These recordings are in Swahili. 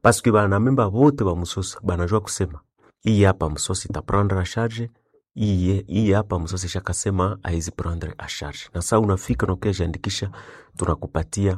paske banamemba bote ba musosa banajua kusema iyi hapa musosa itaprendre a charge iyi iyi hapa musosa ishakasema aizi prendre a charge na saa unafika na ukiajiandikisha tunakupatia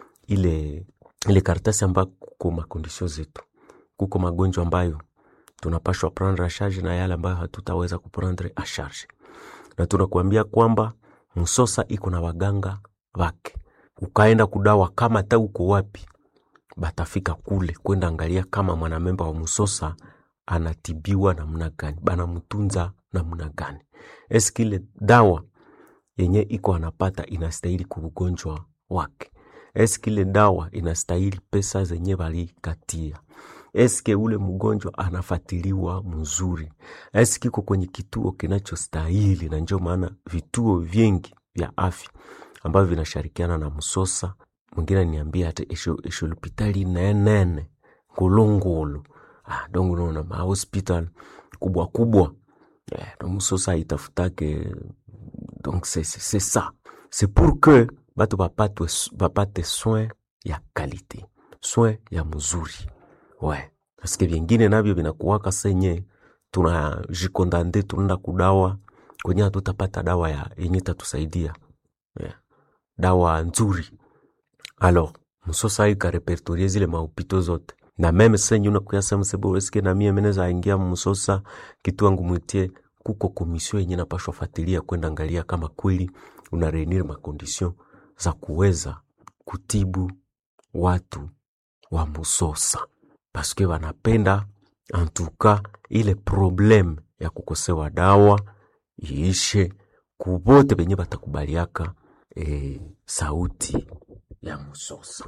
ile ile karatasi ambayo kuko makondisio zetu kuko magonjwa ambayo tunapashwa prendre a charge na yale ambayo hatutaweza kuprendre a charge na tunakuambia kwamba msosa iko na waganga wake ukaenda kudawa kama hata uko wapi batafika kule kwenda angalia kama mwanamemba wa msosa anatibiwa namna gani banamtunza namna gani eski ile dawa yenye iko anapata inastahili kuugonjwa wake eski ile dawa inastahili pesa zenye balikatia eske ule mgonjwa anafatiliwa mzuri eski iko kwenye kituo kinachostahili na ndio maana vituo vingi vya afya ambavyo vinashirikiana na msosa mwingine niambia hata esho hospitali nenene ngulungulu ah, donc unaona mahospital kubwa kubwa eh, donc msosa itafutake donc c'est c'est ça c'est pour que batu bapate, bapate soin ya kalite soin ya mzuri we paske vyengine navyo vinakuwaka senye tunajikondande tunaenda kudawa kwenye hatutapata dawa ya yenye tatusaidia yeah. dawa nzuri alors msosa ikarepertorie zile maupito zote na meme senye unakuyasa msebo eske na mie meneza ingia msosa kitu angu mwitie kuko komisio yenye napashwa fatilia kwenda angalia kama kweli una reunir makondision za kuweza kutibu watu wa musosa paske wanapenda antuka ile problem ya kukosewa dawa iishe kubote benye batakubaliaka e, sauti ya musosa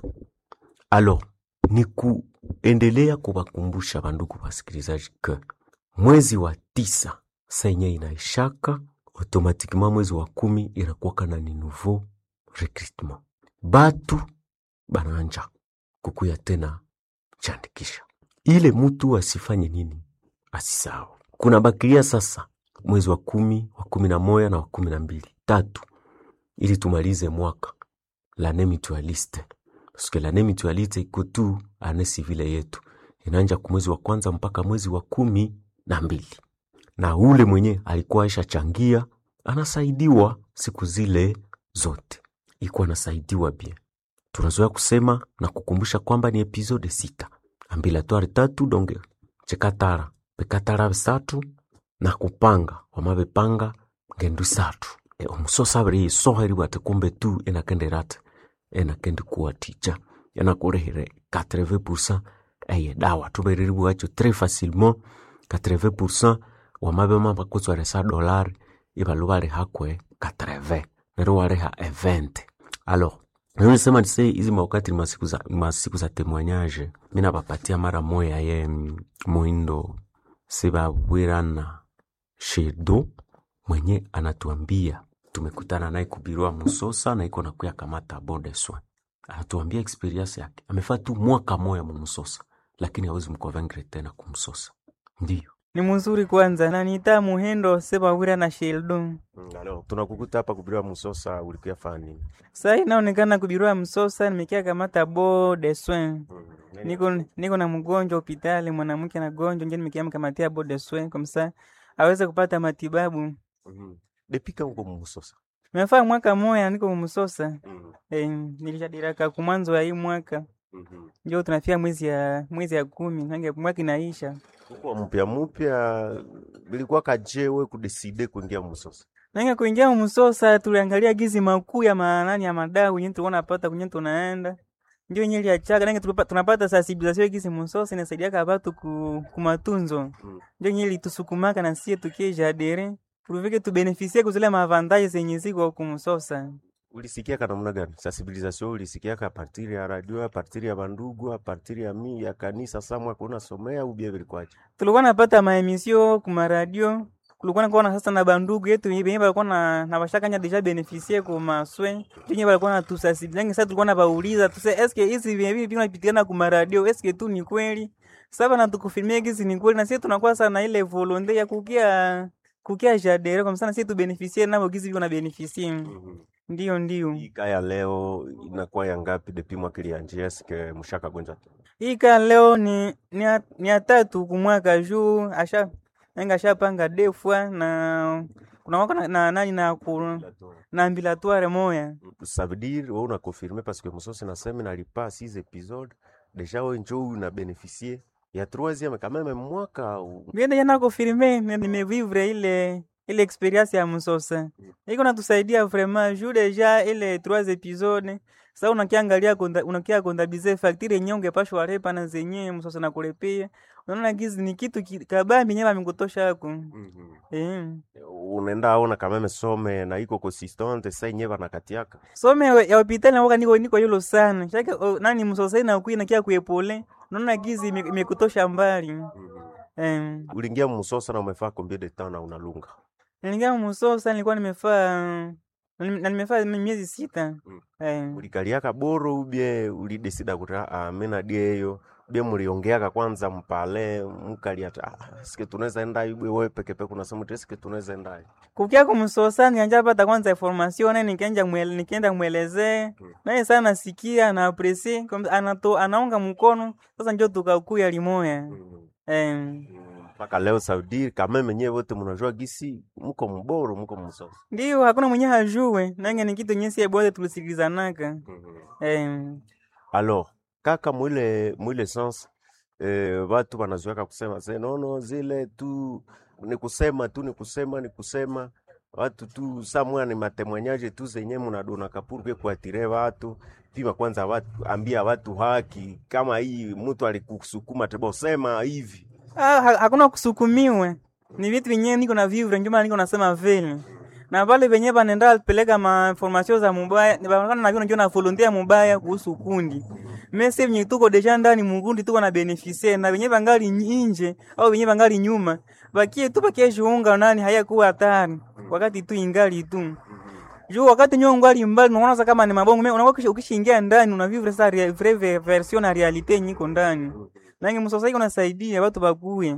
alors ni kuendelea kuwakumbusha bandugu wasikilizaji ke mwezi wa tisa senye inaishaka automatiquement mwezi wa kumi inakuwaka na ni nouveau recrutement batu bananja kukuya tena chandikisha ile mutu asifanye nini asisahau kuna bakilia sasa mwezi wa kumi wa kumi na moya na wa kumi na mbili tatu ili tumalize mwaka lane mutualiste paske lane mutualiste iko tu ane sivile yetu inaanja ku mwezi wa kwanza mpaka mwezi wa kumi na mbili na ule mwenye alikuwa aisha changia anasaidiwa siku zile zote ikuwa anasaidiwa bien tunazoea kusema na kukumbusha kwamba ni episode sita ambilatoire tatu donge chekatara pekatara bisatu na kupanga wamabepanga ngendu isatu e, omusosa abiri yisoheri ati kumbe tu enakenderate enakendi kuwa tija enakurehire 80% eye dawa tubereri bwacho tres facilement 80% wamabema bakutsware sa dolari ibalu barihakwe 80 nero wareha e 20 alors nisema nise hizi mawakati ni masiku za, masiku za temoignage mina bapatia mara moya ye moindo sibabwirana shedo mwenye anatuambia tumekutana naye kubirua musosa na iko nakuya kamata bode soin anatuambia experience yake amefaa tu mwaka moya mumusosa lakini hawezi mkovengre tena kumsosa ndiyo ni mzuri kwanza naniita muhendo sebawira na sheldon alors tunakukuta hapa kubirua musosa ulikuya fanya nini saa inaonekana kubirua msosa nimekia kamata bo de soin niko, niko na mgonjwa hospitali mwanamke na gonjwa nje nimekia mkamatia bo de soin komsa aweze kupata matibabu mm-hmm. depika uko mumusosa mefaa mwaka moya niko mumsosa mm-hmm. e, nilishadiraka kumwanzo ya hii mwaka mm-hmm. njo tunafia mwezi ya mwezi ya kumi nange mwaka inaisha kukuwa mpya mpya bilikuwa kajewe kudeside kuingia musosa nange kuingia mumsosa tuliangalia gizi makuu ya manani ya madau kwenye tulikuwa napata kwenye tunaenda njo yenye liachaga nange tulipa- tunapata sensibilisation gizi musosa inasaidiaka batu ku, kumatunzo Mm. njo yenye litusukumaka na sie tukieja adere tulivike tubenefisie kuzile maavantaje zenye ziko kumsosa ulisikiaka namna gani sensibilisation ulisikiaka apartiri ya radio apartiri ya bandugu apartiri ya mi ya kanisa samwa kuna somea ubia vilikwaje tulikuwa napata maemisio kumaradio kulikuwa nakuwa na sasa na bandugu yetu benye balikuwa na na bashakanya deja benefisie ku maswe benye balikuwa na tusasibilangi sasa tulikuwa na bauliza tuse eske hizi vyenye vipi vinapitikana ku maradio eske tu ni kweli sasa na tukufilmia hizi ni kweli na sisi tunakuwa sana ile volonte ya kukia kukia jadere kwa msana sisi tu benefisie nabo gizi viko na benefisie mm-hmm. ndio ndio ika ya leo inakuwa ya ngapi depi mwakili ya njia sike mshaka gonja hii ka leo ni ni ya, ni ya tatu kumwaka juu asha nanga ashapanga defwa na kuna wako na, na nani na ku, na ambilatoire moya ça veut dire wewe una confirmer parce que Musosi nasema nalipa 6 épisodes déjà wewe njoo una bénéficier ya troisième quand même mwaka u- Viende jana kufirme nimevivre ile ile experience ya Msosa. Iko natusaidia vraiment juu deja ile trois episode. Sasa unakiangalia konda, unakia kondabize facture yenyewe ungepashwa repa na zenyewe Msosa na kulepia. Unaona gizi ni kitu ki- kabambi nyewe amekutosha yako. Eh. unaenda aona quand même some na iko consistante sa yenyewe banakatiaka Some ya hospitali na waka niko niko yolo sana. Shaka o, nani Msosa na kuina kia kuepole. Unaona gizi ime- imekutosha mbali. Eh. uliingia Musosa na umefaa combien de temps na unalunga Niliingia Musosa nilikuwa nimefaa na nimefaa miezi sita. Mm. Eh. ulikaliaka boro ubie ulidesida kuti ah, mina dieyo bie muliongeaka kwanza mpale mukalia ati ah, sike tunaweza enda ibwe wewe peke peke unasema ati sike tunaweza enda kukia kumsosa nianja pata kwanza information naye nikaenda mwele, nikaenda mwelezee Mm. naye sana nasikia na apresi anato anaunga mkono sasa njo tukakuya limoya eh, mpaka leo Saudi kama menyewe wote mnajua gisi mko mboro mko Musosa ndio hakuna mwenye hajue nange ni kitu nyesi bote tulisikilizanaka eh, alors kaka mwile mwile sens eh, watu wanazoeka kusema se nono zile tu ni kusema tu ni kusema ni kusema watu tu samwa ni matemwanyaje tu zenye munadona kapurke kuatire watu pima kwanza watu ambia watu haki kama hii mtu alikusukuma tebo sema hivi ah, ha- hakuna kusukumiwe ni vitu vyenyewe niko na vivre ndio maana niko nasema vile na pale venyewe banenda peleka ma information za mubaya ni banaonekana na vile ndio na volontaire mubaya kuhusu kundi mese venye tuko deja ndani mukundi tuko na beneficie na venyewe bangali nje au venyewe bangali nyuma bakie tu bakie jiunga nani hayakuwa hatari wakati tu ingali tu juu wakati nyo ngali mbali unaona sasa kama ni mabongo mimi unakuwa ukisha- ukishaingia ndani unavivre sasa rea- vrai ve- version na realite yenye iko ndani nange msosai kunasaidia watu bakuye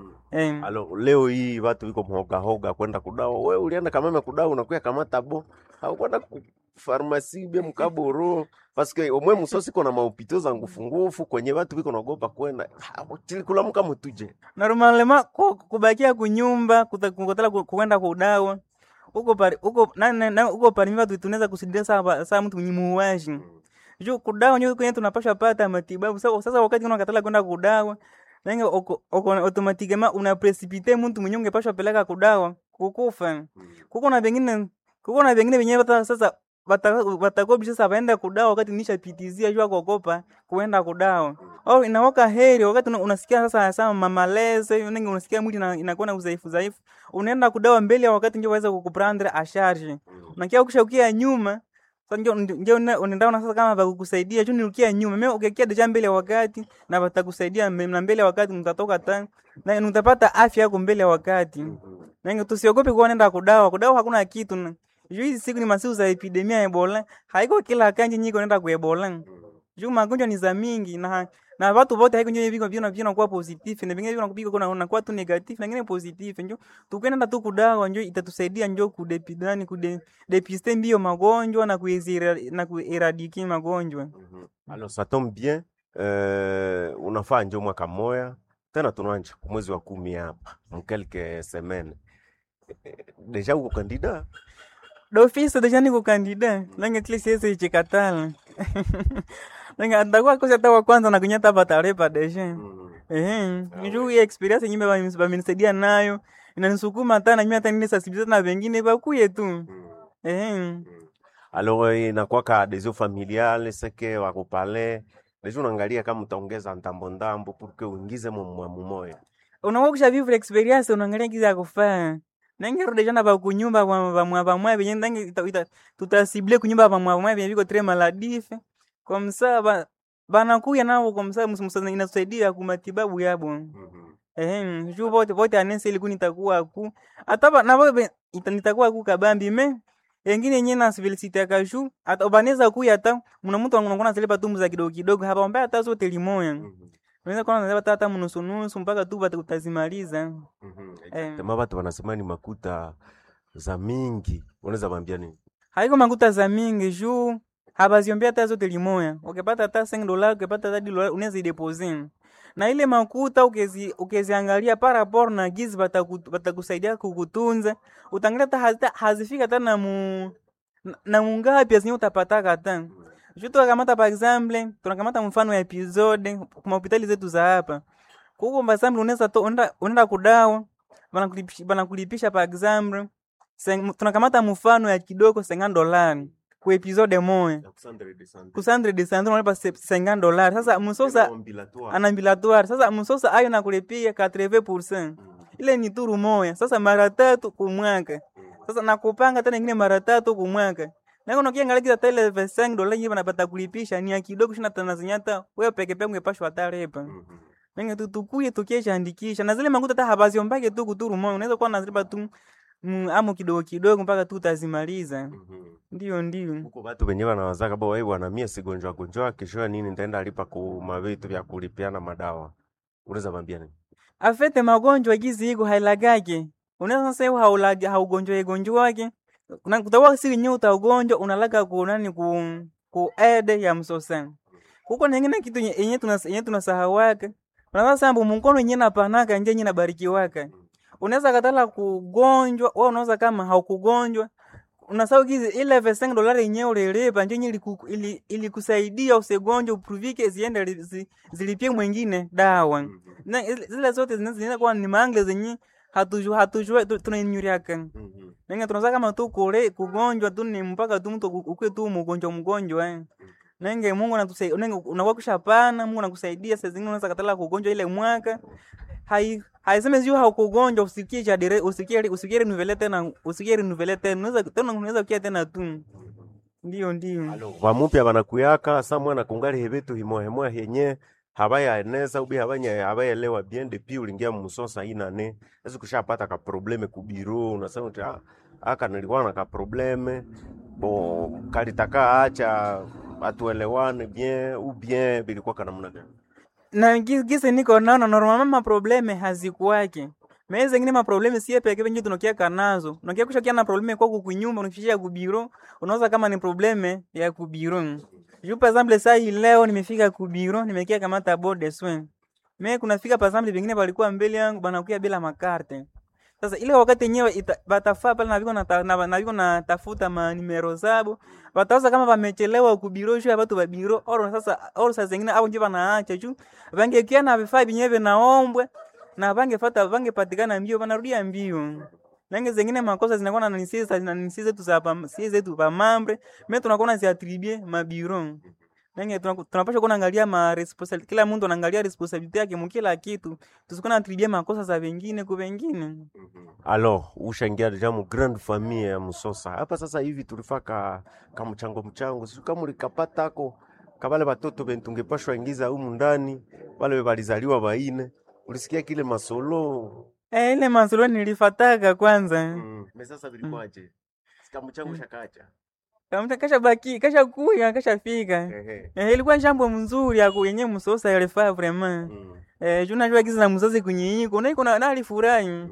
eh. alors leo hii watu wiko mhogahoga kwenda kudawa we ulienda kameme kudawa unakuya kamata bo au kwenda ku farmasi bie mkaboro paske omwe musosi kona maupito za ngufu ngufu kwenye watu wiko naogopa kwenda Ah, tilikula mka mutuje normalema ku- kubakia kunyumba kuta- kukotela ku- kuenda kudawa uko pari uko na, na, na uko pari watu tunaweza kusidia saa saa mtu mwenye muuaji juu kudawa nyo kwenye tunapasha pata matibabu sasa sasa wakati unakatala kwenda kudawa nange oko oko automatikema una precipite mtu mwenye ungepashwa peleka kudawa kukufa kuko na vingine kuko na vingine venyewe hata sasa watakobi sasa waenda kudawa wakati nishapitizia jua kuogopa kuenda kudawa au inawaka heri wakati una- unasikia sasa sama mamaleze nenge unasikia mwili ina- inakuwa na udhaifu dhaifu unaenda kudawa mbele ya wakati ndio waweza kukuprendre a charge unakia ukisha ukia nyuma sasa ndio ndio una- unaenda una sasa kama bakukusaidia juu niukia nyuma mimi ukikia deja mbele ya wakati na watakusaidia mbe- na mbele ya wakati mtatoka ta na mtapata afya yako mbele ya wakati Nange tusiogope kuwa nenda kudawa. Kudawa hakuna kitu. na- Juu hizi siku ni masiku za epidemia ya Ebola. Haiko kila kanji nyiko nenda ku Ebola. Juu magonjwa ni za mingi na na watu wote haiko ndio viko vina vina kuwa positif na vingine vina kupika kuna na kuwa tu negatif na vingine positif. Njoo tukwenda tu kudawa njoo itatusaidia njoo kudepidani kude depiste mbio magonjwa na kuizira na kueradiki magonjwa. alors ça tombe bien euh, unafaa njo mwaka moya tena tunanja kumwezi wa kumi hapa mkelke semaine deja uko kandida D'office deja niko kandida. Nange kile siwezi ichikatala. Nange atakuwa kosa tawa kwanza na kunyata patarepa deja. Eh, njoo hii experience nyimbe bamenisaidia nayo. Inanisukuma hata na mimi hata nile sensibiliser na wengine bakuye tu. Eh. alors inakwaka adhesion familiale seke wakupale deja unaangalia kama utaongeza ndambo ndambo purke uingize mumwamu moya Unakuwa kusha vivre experience unaangalia kiza ya kufanya. Nange rudi jana ba kunyumba kwa ba mwa ba mwa benye nange ita- ita- tutasible kunyumba ba mwa mwa benye biko très maladif. Kwa msa ba banakuya nao kwa msa msa inasaidia kumatibabu yabo. Eh, juu vote vote anese iliku nitakuwa ku. Hata ba- na vote ita- nitakuwa ku kabambi me. Engine yenyewe na civility ya kashu hata ubaneza ku hata mna mtu anakuwa zile patumu za kidogo kidogo hapa mbaya hata zote limoya. Unaweza kuwa unazeba hata mnusu nusu mpaka tu bata utazimaliza. Eh. tema watu wanasema ni makuta za mingi unaweza wambia nini Haiko makuta za mingi juu habaziombea hata zote limoya ukipata hata 5 dola ukipata hata dola unaweza ideposit na ile makuta ukezi ukeziangalia par rapport na gizi bataku- batakusaidia kukutunza utangalia hata hazita- hazifika hata na mu na- na mungapi azinye utapataka hata Ju tunakamata par exemple tunakamata mfano ya episode kwa hospitali zetu za hapa kuko par exemple unaweza to unaenda unaenda kudawa banakulipisha banakulipisha par exemple seng- tunakamata mfano ya kidogo 50 dolari ku episode moja kusandre de sandro unalipa se- 50 dolari sasa msosa anambilatoire sasa msosa ayo nakulipia 80% ile ni turu moya sasa mara tatu kumwaka sasa nakupanga tena ingine mara tatu kumwaka nako nakiangalia hata ile 25 dola yenyewe banapata kulipisha ni ya kidogo shina tanazinyata wewe peke peke ungepashwa ataripa Nenge tu tukuye tukieshaandikisha na zile makuta hata habaziombake tu kuturu moyo unaweza kuwa nazilipa tu mm, amu kidogo kidogo mpaka tu utazimaliza ndio ndio huko batu benye banawazaka bo wai bwana mie sigonjwa gonjwa kesho nini nitaenda alipa ku mavitu vya kulipiana madawa unaweza bambia nini afete magonjwa gizi iko hailagake unaweza sasa haulagi haugonjwa igonjwa wake kuna kutawa siri nyo utaugonjwa unalaga ku nani ku ku ede ya msosa kuko nengine kitu nye- yenye tunas yenye tunasahawaka unaweza sambu mkono yenye napanaka nje yenye nabarikiwaka unaweza katala kugonjwa wewe unaweza kama haukugonjwa unasahau gizi ile 5 dolari yenyewe ulilipa nje yenye iliku- ili- ilikusaidia usigonjwe upruvike ziende li- zi- zilipie mwingine dawa na ile- zile zote zina- zinaweza kuwa ni mangle zenye hatujua hatujua tu- tunainyuriaka nenge tunaza kama tu kule kugonjwa tu ni mpaka tu mtu ukue tu mgonjwa mgonjwa eh. nenge Mungu anatusaidia nenge unakuwa kushapana Mungu anakusaidia saa zingine unaweza katala kugonjwa ile mwaka hai haiseme sio haukugonjwa usikie cha dire usikie usikie renuvele tena usikie renuvele tena unaweza tena unaweza kia tena tu ndio ndio vamupya vanakuyaka sa mwana kungali hevitu himohemoya henye havayaeneza ubi havanya havaelewa bien depuis ulingia mmusosa inane ezi kushapata ka probleme kubiro unasema uti "Ah, aka nilikuwa na ka probleme bo kalitaka acha atuelewane bien ou bien bilikuwa kanamna gani na gi- gisi niko naona normalement maprobleme hazikuwake meye zengine maprobleme sie peke venye tunokiaka nazo unakia kushakia na probleme kwako kunyumba unakishia kubiro unaweza kama ni probleme ya kubiro juu par exemple saa hii leo nimefika kubiro nimekia kamata bode soin me kunafika par exemple vingine walikuwa mbele yangu banakuya bila makarte sasa ile wakati yenyewe ita- batafaa pale naviko nata- na- naviko natafuta manimero zabo bataweza kama vamechelewa kubiro juu ya batu babiro oro sasa oro saa zingine abo nje banaacha juu vangekia na vifaa vyenyewe vinaombwe na vangefata vangepatikana mbio vanarudia mbio nange zengine makosa zinakuwa na nisi za- na nisi zetu za pam- si zetu pa mambre me tunakuwa naziatribue mabiro nange tunaku- tunapaswa kuwa naangalia ma responsibility kila mtu anaangalia responsibility yake mukila kitu tusikuwa natribue makosa za wengine ku wengine alors ushaingia deja mu grande famille ya msosa hapa sasa hivi tulifaka ka mchango mchango siku kama ulikapatako kabale batoto bentu tungepashwa ingiza humu ndani wale balizaliwa baine ulisikia kile masolo Eh, ile masolo nilifataka kwanza mm. me sasa vilikuwaje sika mchango shakacha Kamta kasha baki kasha kuya kasha fika ehe eh, ilikuwa jambo mzuri ya yenye msosa yalifaa vraiment mm. eh, juu najua giza na mzazi kunyinyiko na iko na na alifurahi mm.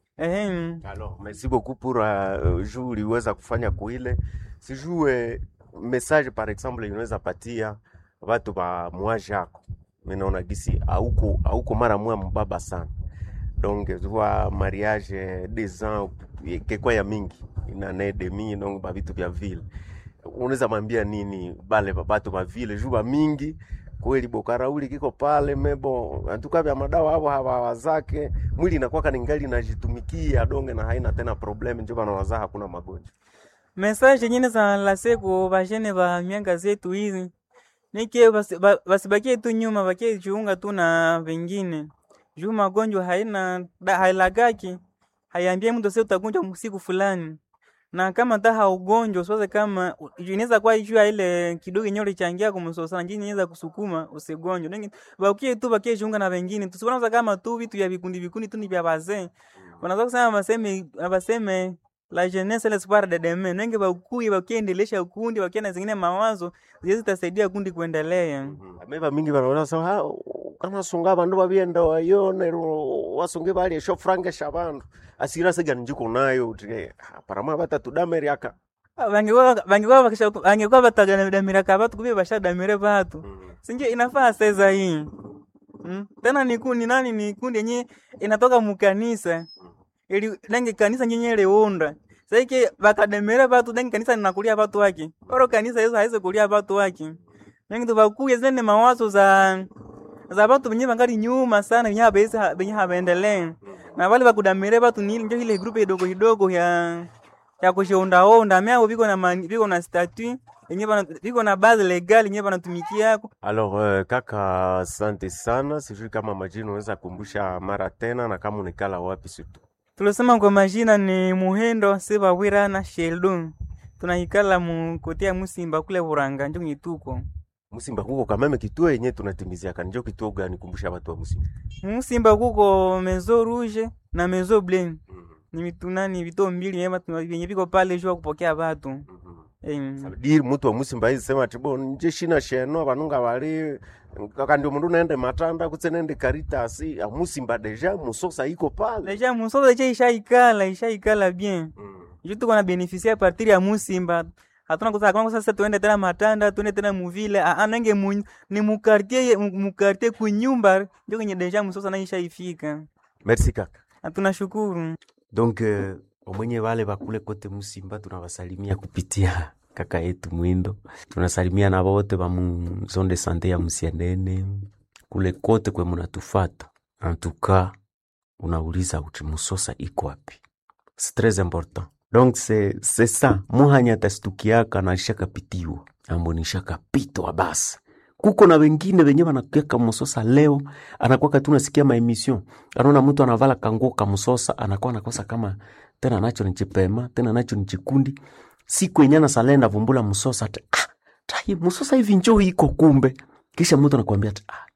eh Alors, merci beaucoup pour uh, juu uliweza kufanya kuile sijue message par exemple inaweza patia watu ba mwaji yako minaona gisi auko auko mara mwa mbaba sana donc zwa mariage des ans kekwa ya mingi inane demi donc ba vitu vya vile unaweza mwambia nini bale ba- batu ba vile juu ba mingi kweli bokarauli kiko pale mebo antuka vya madawa hapo hawawazake mwili inakuwa ningali najitumikia donge na haina tena problem njo banawazaa hakuna magonjwa message nyingine za lase ku bajene ba mianga zetu hizi nike basi- ba- basibakie tu nyuma bakie jiunga tu na vengine juu magonjwa haina da- hailagaki haiambie mtu sasa utagonjwa siku fulani na kama ta haugonjwa usiwaze kama u- inaweza kuwa juu ya ile kidogo yenyewe ulichangia kumsosana njini inaweza kusukuma usigonjwe Nengi- bakie tu bakie jiunga na vengine tusiwanaza kama tu vitu vya vikundi vikundi tu ni vya wazee wanaweza kusema baseme baseme la jeunesse l'espoir de demain nenge bakuye bakiendelesha ukundi bakia na zingine mawazo ziwezi zitasaidia kundi kuendelea ameva mingi banaona sa ha kana sunga bandu babienda wayone wasunge bali sho frange shabandu asira siga njiko nayo uti parama bata tudameri aka vangekuwa vangekuwa vakisha vangekuwa vatadamiraka vatu kuvi vashadamire vatu sinje inafaa seza hii mm? tena ni kundi nani ni kundi yenye inatoka mukanisa ili nange kanisa nyenye leunda saike vakademere vatu nange kanisa linakulia vatu wake oro kanisa hizo haize kulia vatu wake nange tuvakuye zene mawazo za za vatu venye vangali nyuma sana venye habezi venye habaendelee na vale vakudamire vatu nili njo ile grupu idogo idogo ya ya kushondaonda myao viko na mani- viko na statut yenye bana viko na base legal yenye banatumikia Alors uh, kaka, asante sana. Sijui kama majina unaweza kumbusha mara tena na kama unikala wapi situ. tulisema kwa majina ni Muhendo Sebawira na Sheldon tunaikala mukotea Musimba kule Buranga njo nyituko Musimba kuko kameme kituo yenye tunatimizia kanjo kituo gani? Kumbusha watu wa Musimba. Musimba kuko Mezo Rouge na Mezo Blanc ni mitunani vito mbili yema vyenye viko pale jua kupokea watu eh, Sabidi mtu wa Musimba hizi sema tibo nje shina sheno vanunga vali kaka ndio mundu naende matanda kutse nende karitasi ya Musimba deja musosa iko pale. deja musoza je ishaikala ishaikala bien ju tuko na beneficia a partir ya Musimba hatuna kusa kama sasa tuende tena Matanda tuende tena muvile anenge mu, ni mukartie mukartie kunyumba ndio kwenye deja musosa na ishaifika Merci kaka. na tunashukuru Donc uh, omwenye wale bakule kote Musimba tunawasalimia kupitia kaka yetu Mwindo. Tunasalimia na wote ba mu zone de sante ya Musianene kule kote kwe munatufata. En tout cas, unauliza uti musosa iko wapi? C'est très important. Donc c'est c'est ça. Muhanya tastukiaka na shakapitiwa. Ambo ni shakapitwa basi. Kuko na wengine wenye wanakueka musosa leo anakuwa tu nasikia maemission anaona mtu anavala kanguo kamusosa anakuwa anakosa kama tena nacho ni chipema tena nacho ni chikundi siku yenye anasalenda vumbula musosa ati ah, tai musosa hivi njoo iko kumbe kisha mtu anakuambia ati ah,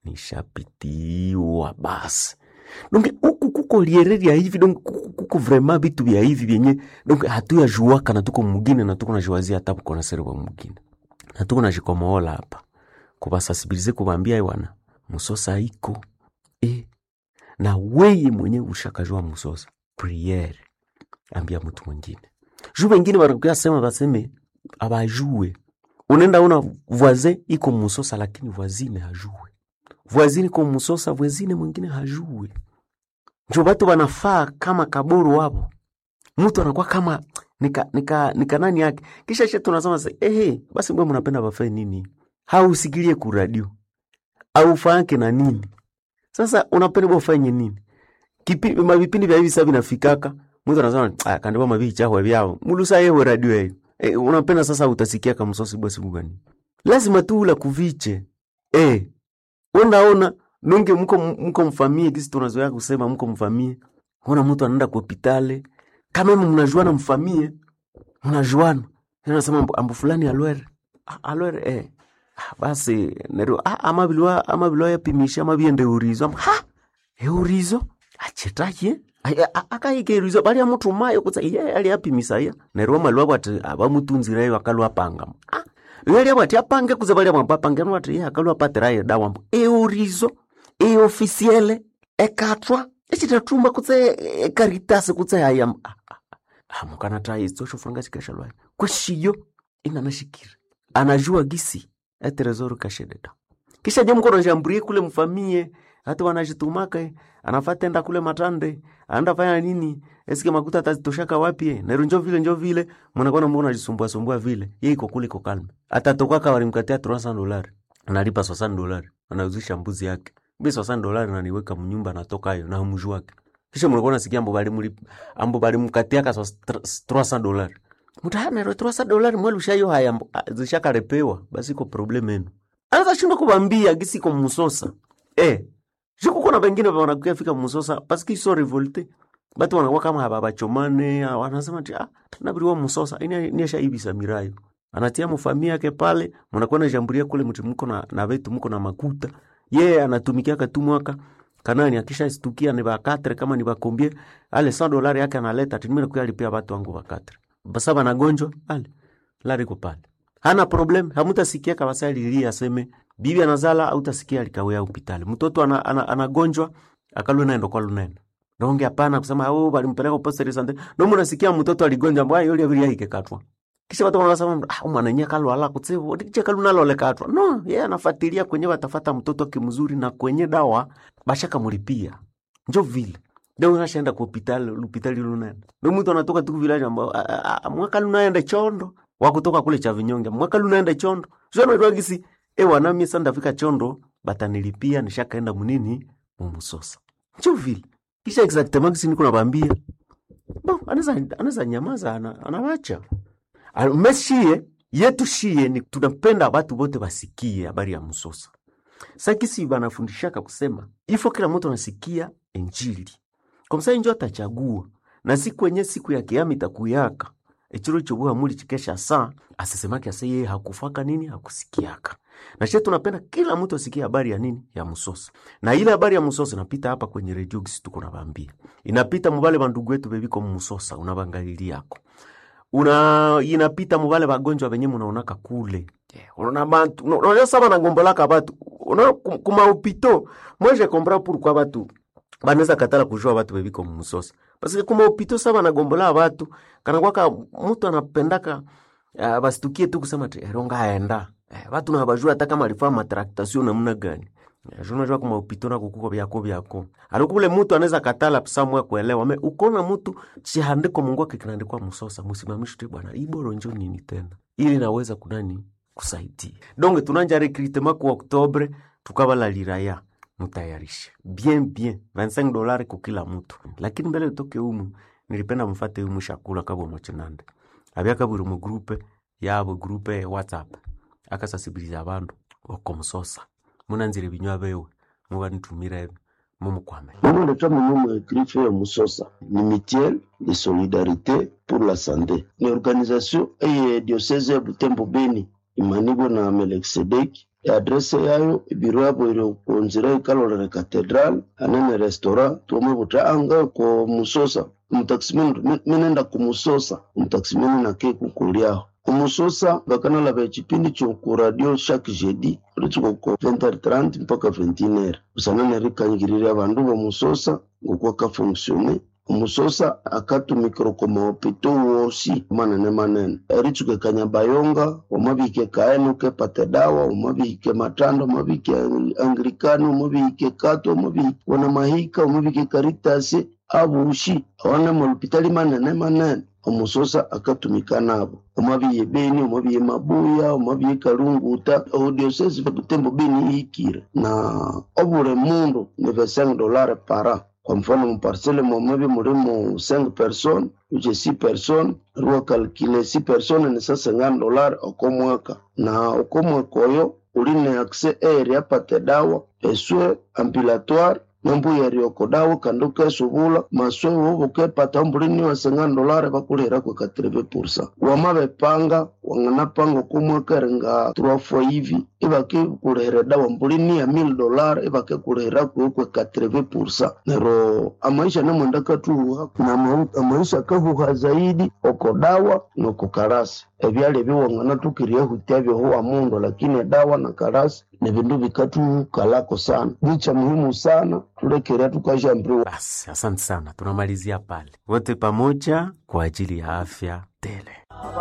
nishapitiwa basi donc huku kuko liereria hivi donc kuko, kuko vraiment vitu vya hivi vyenye donc hatuyajuaka na tuko mugine na tuko najuazia hata kukona seri wa mugine na tuko najikomoola hapa kubasasibilize kubambia iwana musosa iko e, na weye mwenye ushakajua musosa priere ambia mtu mwingine juu wengine wanakuya sema baseme abajue unaenda una voisin iko musosa lakini voisine hajue voisine iko musosa voisine mwingine hajue njo batu banafaa kama kaburu wapo mtu anakuwa kama nika, nika, nika nani yake kisha she tunasema se ehe basi mbwe mnapenda bafae nini hausikilie kuradio aufake na nini sasa unapenda ufanye nini Kipi, mavipindi vya hivi sasa vinafikaka mtu anasema ah kandiwa mabii chahwe vyao mulusa yewe radio yeyo e, unapenda sasa utasikia kama msosi basi bugani lazima tu ula kuviche eh unaona nunge mko mko mfamie kisi tunazoea kusema mko mfamie ona mtu anaenda kwa hospitali kama mimi mnajuana mfamie mnajuana nasema ambu fulani alwere Ah, alwere eh Ah, basi nero ah, ama bilwa ama bilwa yapimisha ama biende urizo Am, ha eurizo achetaye akaike urizo bali amutumayo kutsa iye ali apimisa ya nero malwa bwati abamutunzirayo akalwa panga ah yali bwati apange kuza bali amwapange nwati ye akalwa patirayo dawa mbu eurizo e ofisiele ekatwa echitatumba kutse ekaritasi kutse haya ah, ah, ah, mukana tai izo shofuranga chikasha lwayo kweshiyo inanashikira anajua gisi eterezoro kashededa kisha je mkono jamburie kule mfamie hata wanajitumaka anafata enda kule matande anaenda fanya nini esike makuta atazitoshaka wapi eh? nero njo vile njo vile mnakuwa mbona unajisumbua sumbua vile yeye iko kule iko kalma atatoka walimkatia 300 dolari analipa 60 dolari anauzisha mbuzi yake mbi 60 dolari naniweka mnyumba natoka hayo na mju wake kisha mnakuwa nasikia ambo bali mlipa ambo bali mkatia ka 300 dolari mutahanero 300 dolari mwelushayo haya mbo- ah, zishakarepewa basi iko problem yenu anaweza shindwa kubambia gisi ko musosa eh Juko kuna wengine wanakuya fika musosa paski so revolte batu wanakuwa kama haba bachomane ah, wanasema ti ah nabiriwa musosa ini niasha ibisa mirayo anatia mufamia yake pale mnakuwa na jamburia kule mti mko na na vetu mko na makuta ye anatumikia katu mwaka kanani akisha stukia ni bakatre kama ni bakombie ale 100 dolari yake analeta timira kuya alipia watu wangu bakatre basa banagonjwa ale lari ko pale hana problem hamutasikia kabasa alilia aseme bibi anazala autasikia alikawea hospitali mtoto ana, ana, anagonjwa akalwe naendo kwa lunene donge hapana kusema au balimpeleka poste de sante no munasikia mtoto aligonjwa mbaya yule abiri yake katwa kisha watu wanasema ah, mwana nye kalwala kutsibu ndiche kalu nalolekatwa no yeye anafuatilia kwenye watafata mtoto kimzuri na kwenye dawa bashaka mulipia njo vile ndio unashaenda ku hospitali hospitali lunene ndio mtu anatoka tu village ambao "Ah, ah, ah, mwaka lunaenda chondo wa kutoka kule cha vinyonge mwaka lunaenda chondo sio na gisi e wana mimi sasa ndafika chondo batanilipia nishakaenda munini mumusosa njo vile kisha exactement kisi niko nabambia bo anaweza anaweza nyamaza ana, anawacha Al- meshie yetu shie ni tunapenda watu wote wasikie habari ya msosa sakisi banafundishaka kusema ifo kila mtu anasikia injili komsa injo atachagua na siku yenye siku ya kiama itakuyaka echiro chobuha muli chikesha saa asisemake ase yeye hakufaka nini hakusikiaka na she tunapenda kila mtu asikie habari ya nini ya msosa na ile habari ya msosa inapita hapa kwenye redio gisi tuko nabambia inapita mubale bandugu wetu bebiko mmusosa unabangaliliako una inapita mubale bagonjwa benye munaonaka kule Yeah, unaona bantu una- unajua sama nangombolaka batu unaona kum- kumaopito mweje kompra pourquoi batu banaweza katala kujua batu bebiko mmusosa paske kumaopito sa banagombola batu kanakwaka mutu anapendaka uh, basitukie tu kusema ti eronga aenda eh, batu nabajua hata kama alifaa matraktasio namna gani Eh, juu unajua kumaopito na kukuko byako byako alikule mutu anaweza katala samwe kuelewa me ukona mutu chihandiko mungu ake kinaandikwa musosa musimamishi tu bwana iboro njo nini tena ili naweza kunani kusaidia donc tunanja recrutement ku oktobre tukabalaliraya mutayarishe bien bien 25 dolari kukila mtu lakini mbele utoke umu nilipenda mfate umu shakula kabwa mochinande abyakabwiri mu grupe yabo grupe ya whatsapp akasasibiliza abandu okomusosa munanzire binywa bewe mubanitumira ebi mumukwame Mimi natoa mwenyewe écrire ya Musosa ni mutuelle de solidarité pour la santé. Ni organisation eye diocese ya Butembo Beni imanibwa na Melkisedeki adrese yayo ibiro yabo iri kunzira ikalolere catedral anene restaurant tuomwe buta anga ko Musosa umutakisimeni minenda kumusosa umutakisimeni nake kukuliaho umusosa bakanala ba chipindi cho ku radio chaque jeudi ritsuko ko 20h30 mpaka 21h usanane rikanyigirira abandu bomusosa ngokuwa kafonksione umusosa akatumikira ko mahopito wosi manene manene eritsuke kanyabayonga omabike kaenuke pate dawa omabike matando omabike anglikani omabike kato omabike wana mahika omabike karitasi abushi awana mahopitali manene manene omusosa akatumika nabo omabiye beni omabiye mabuya omabiye kalunguta odiosesi vakutembo beni ihikire na obule mundu ni 5 dolare para kwa mfano muparsele momabi mulimo 5 person uche 6 person ruwa kalkile 6 person ni sa 50 dolare okomwaka na okomwaka oyo uline akse eri apate dawa eswe ampilatoire nambuya rioko dawa kandu kesubula maswe wobo kepata mbulini wa 50 dolare bakulira kwa 80% wamabepanga wanganapanga okomwaka ringa 3 fois hivi ibake kulihira dawa mbulini ya 1000 dolare ibake kulihira kwa kwa 80% nero amaisha namwenda katuha na ma- amaisha kahuha zaidi oko dawa noko karasi ebyali ebiwangana tukiria hutia byohuwa mundu lakini dawa na karasi ni vindu vikatukalako sana nicha muhimu sana tulekerea tukashambiriwa basi asante sana tunamalizia pale wote pamoja kwa ajili ya afya tele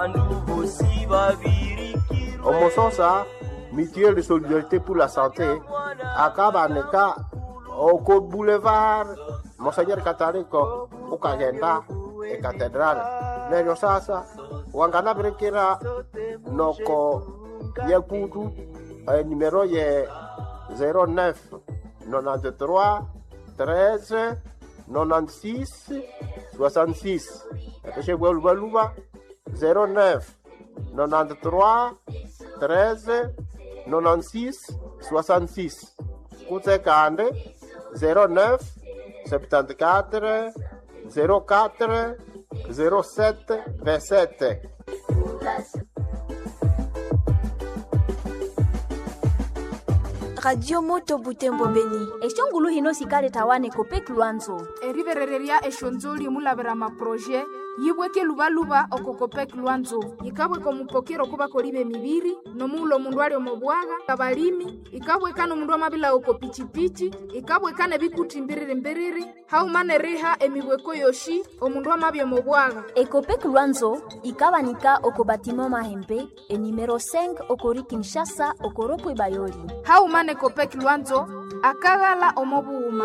omusosa mutuelle de solidarité pour la santé akabaneka oko boulevard monseigneur kataliko ukagenda ekatedrale neryo sasa wanganabirikira noko yekutu eh, numero ye 09 93 13 96 66 eteshebwalubaluba 09 93 13 96 66 kutse kande 09 74 04 07 27 radio moto butembo beni exongulu hino sikale tawane kopek lwanzo eriverereria exonzoli mulavera maproje yibweke lubaluba okokopeki lwanzo yikabweka omupokero kubakoliba emibiri nomuula omundu ali omubwaga abalimi ikabweka nomundu amabila oko pichipichi ikabweka nebikuti mbiriri mbiriri haumane riha emibweko yoshi omundu amabya omubwaga ekopek lwanzo ikabanika oko batima mahembe enimero 5 okori kinshasa okoropo bayoli haumane kopeki lwanzo akaghala omobuuma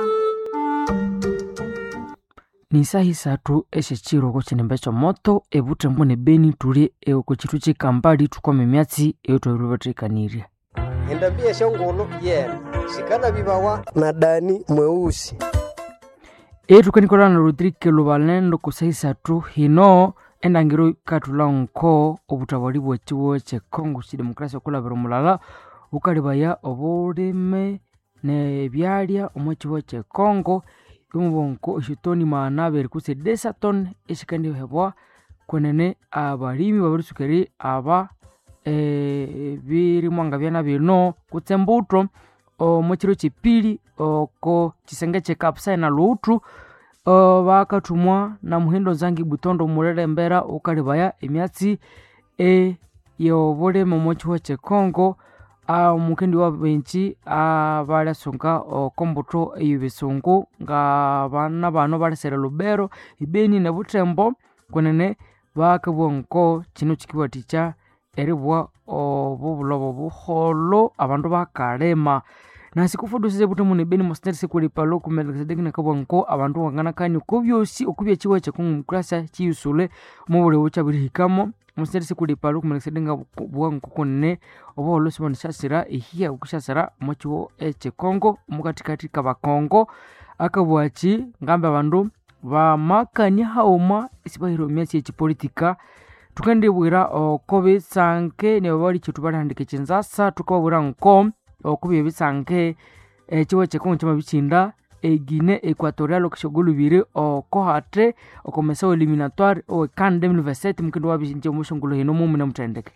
ni saha isathu execiro oko cinembe comoto evutembo ne beni tuli oko citu cikambali tukome myatsi eyo twailivateikanirya endambia shongolo yena sikana vivawa na dani mweusi etukanikolana rodrike lubalendo kusa isathu hino endangiro ikatula nko obutawali bwekiwo cekongo cidemokrasia okulavira omulala ukalibaya obulime nebyalya omwekiwo cekongo imubonko exitoni maana abiri kutse desaton exikandihebwa kwenene abalimi babirisukeri aba e, birimwanga byana bino kutse mbuto omwekiro cipili oko cisenge cekapusai luuthu o, bakathumwa na muhindo nzangi butondo mulelembera ukalibaya emyatsi e yobulime omwekihuo cekongo omukendi wa benji abalyasunga okombuto eyo bisungu nga bana bano balesere lubero ibeni ne butembo kwenene bakabwa nko kino kikiwatikya eribwa obubulobo buholo abandu bakalema nasi kufudusise butemu nebeni mosineri sikulipalo kumelekisedeki nakabwa nko abandu wanganakani okubyosi okubyekiwa ekyekongomukurasa kiyusule mubulewu kyabirihikamo museri sikulipalo kumelekisedenga bwangu kunene obuholo sibona syasira ehiya okusyasira omwakiwo ekyekongo omukatikati kabakongo akabwaki ngambe abandu bamakania hauma isibahira emyasi ekipolitika tukandibwira oko bisange nebabali kyetu balihandika ekinzasa tukababwira nko okuba ebisange ekiwo ekyekongo kyamabikinda egine equatorial okushogolubire oko hate okomesa eliminatoire owe kan 2027 mukindi wabinje omushongolo hino mumune muthendeke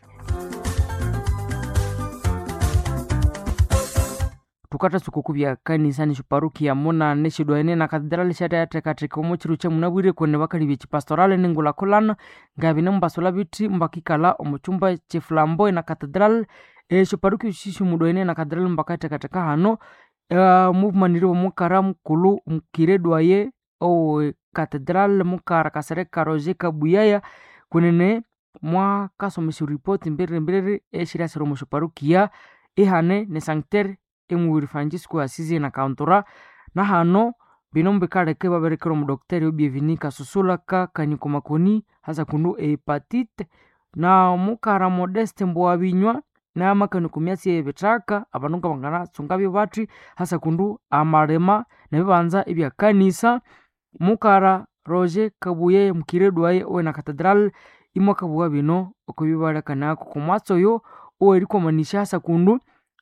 tukatasuka okubya kanisani xiparukia munane xidwaene na katedrali xateatekateka omuchiru chemunabwire kwene bakali byechipastoral ningulakulana ngabine mubasula biti mbakikala omuchumba chiflambo na katedral exiparuki xixi mudwaene na katedrali mbakatekateka hano uh, muvumaniri omukara mukulu mukiredwaye owe katedral mukara kasereka roger kabuyaya kunene mwakasomesa ripoti mbiriri mbiriri exiriasira omuxiparukia ihane ne sancter emubiri francisco asizi na kauntura na hano bino mubikaleke baberekera omudokiteri obievinika susulaka kaniko makoni hasa kundu ehepatite na mukara modeste mbowa binywa namakaniko myatsi ebithaka abandu nga banganasunga bibati hasa kundu amalema nebibanza ebyakanisa mukara roger kabuye mukiredwaye owena katedral imwakabuwa bino okubibalekanako komwatsi oyo owerikomanisya hasa kundu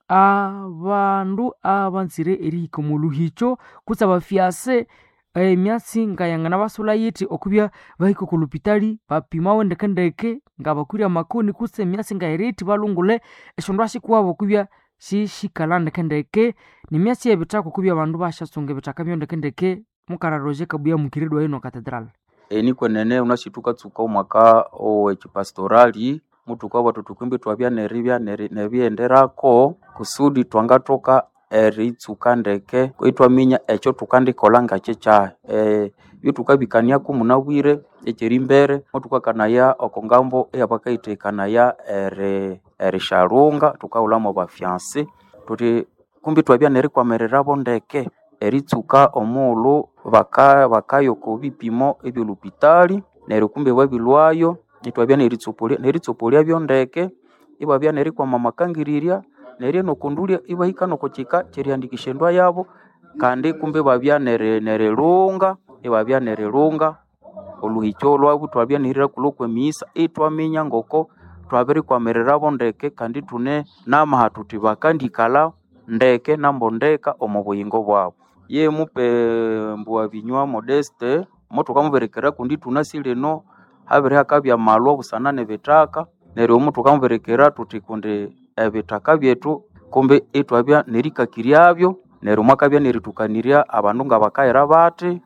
abandu abanzire erihika omuluhicho kutsi abafyase emyatsi ngayangana basula yiti okubya bahika okulupitali bapimawo ndekendeke nga bakwire amakoni kutsi emyatsi ngayiriti balungule eshindu ashikuwabo okubya xixikala ndekendeke nemyatsi yebithaka okubya abandu bashasunga ebithaka byo ndekendeke mukara roger kabuya mukiridwa ino katedral eni kwenene unashituka omwaka owekipastorali mutuka watu tukwimbi twabya neribya neri- nebyenderako kusudi twangatoka eritsuka ndeke itwaminya ekyo tukandikola ngakyekyai e, byo tukabikaniaku munabwire ekyerimbere mutukakanaya okongambo eyabakayitheikanaya eri erishalunga tukahulhamu abafyansi tuti kumbi twabya nerikwamirirabo ndeke eritsuka omughulhu baka bakayoko bipimo ebyolupitali neryo kumbi babilwayo itwabya neritsopolia neritsopolyabyo ndeke ibabya nerikwama amakangirirya neryo nokundulya ibahika nokukika kyerihandikisya endwa yabo kandi kumbi babya neri- nerilunga ibabya nerilunga oluhikyo lwabu twabya nihirira kulhu kwemiyisa itwaminya ngoko twabirikwamirirabo ndeke kandi tune namaha tuthi bakandikalha ndeke nambondeka omu buyingo bwabo ye mupe mbuwa binywa modeste mutukamuberekera kundi tunasi lino habiri hakabya amalwa busana nebithaka neryo mutukamuberekera tuthi kundi ebithaka byetu kumbi itwabya nerikakiryabyo neryo mwakabya neritukanirya abandu nga bakayira bati eh,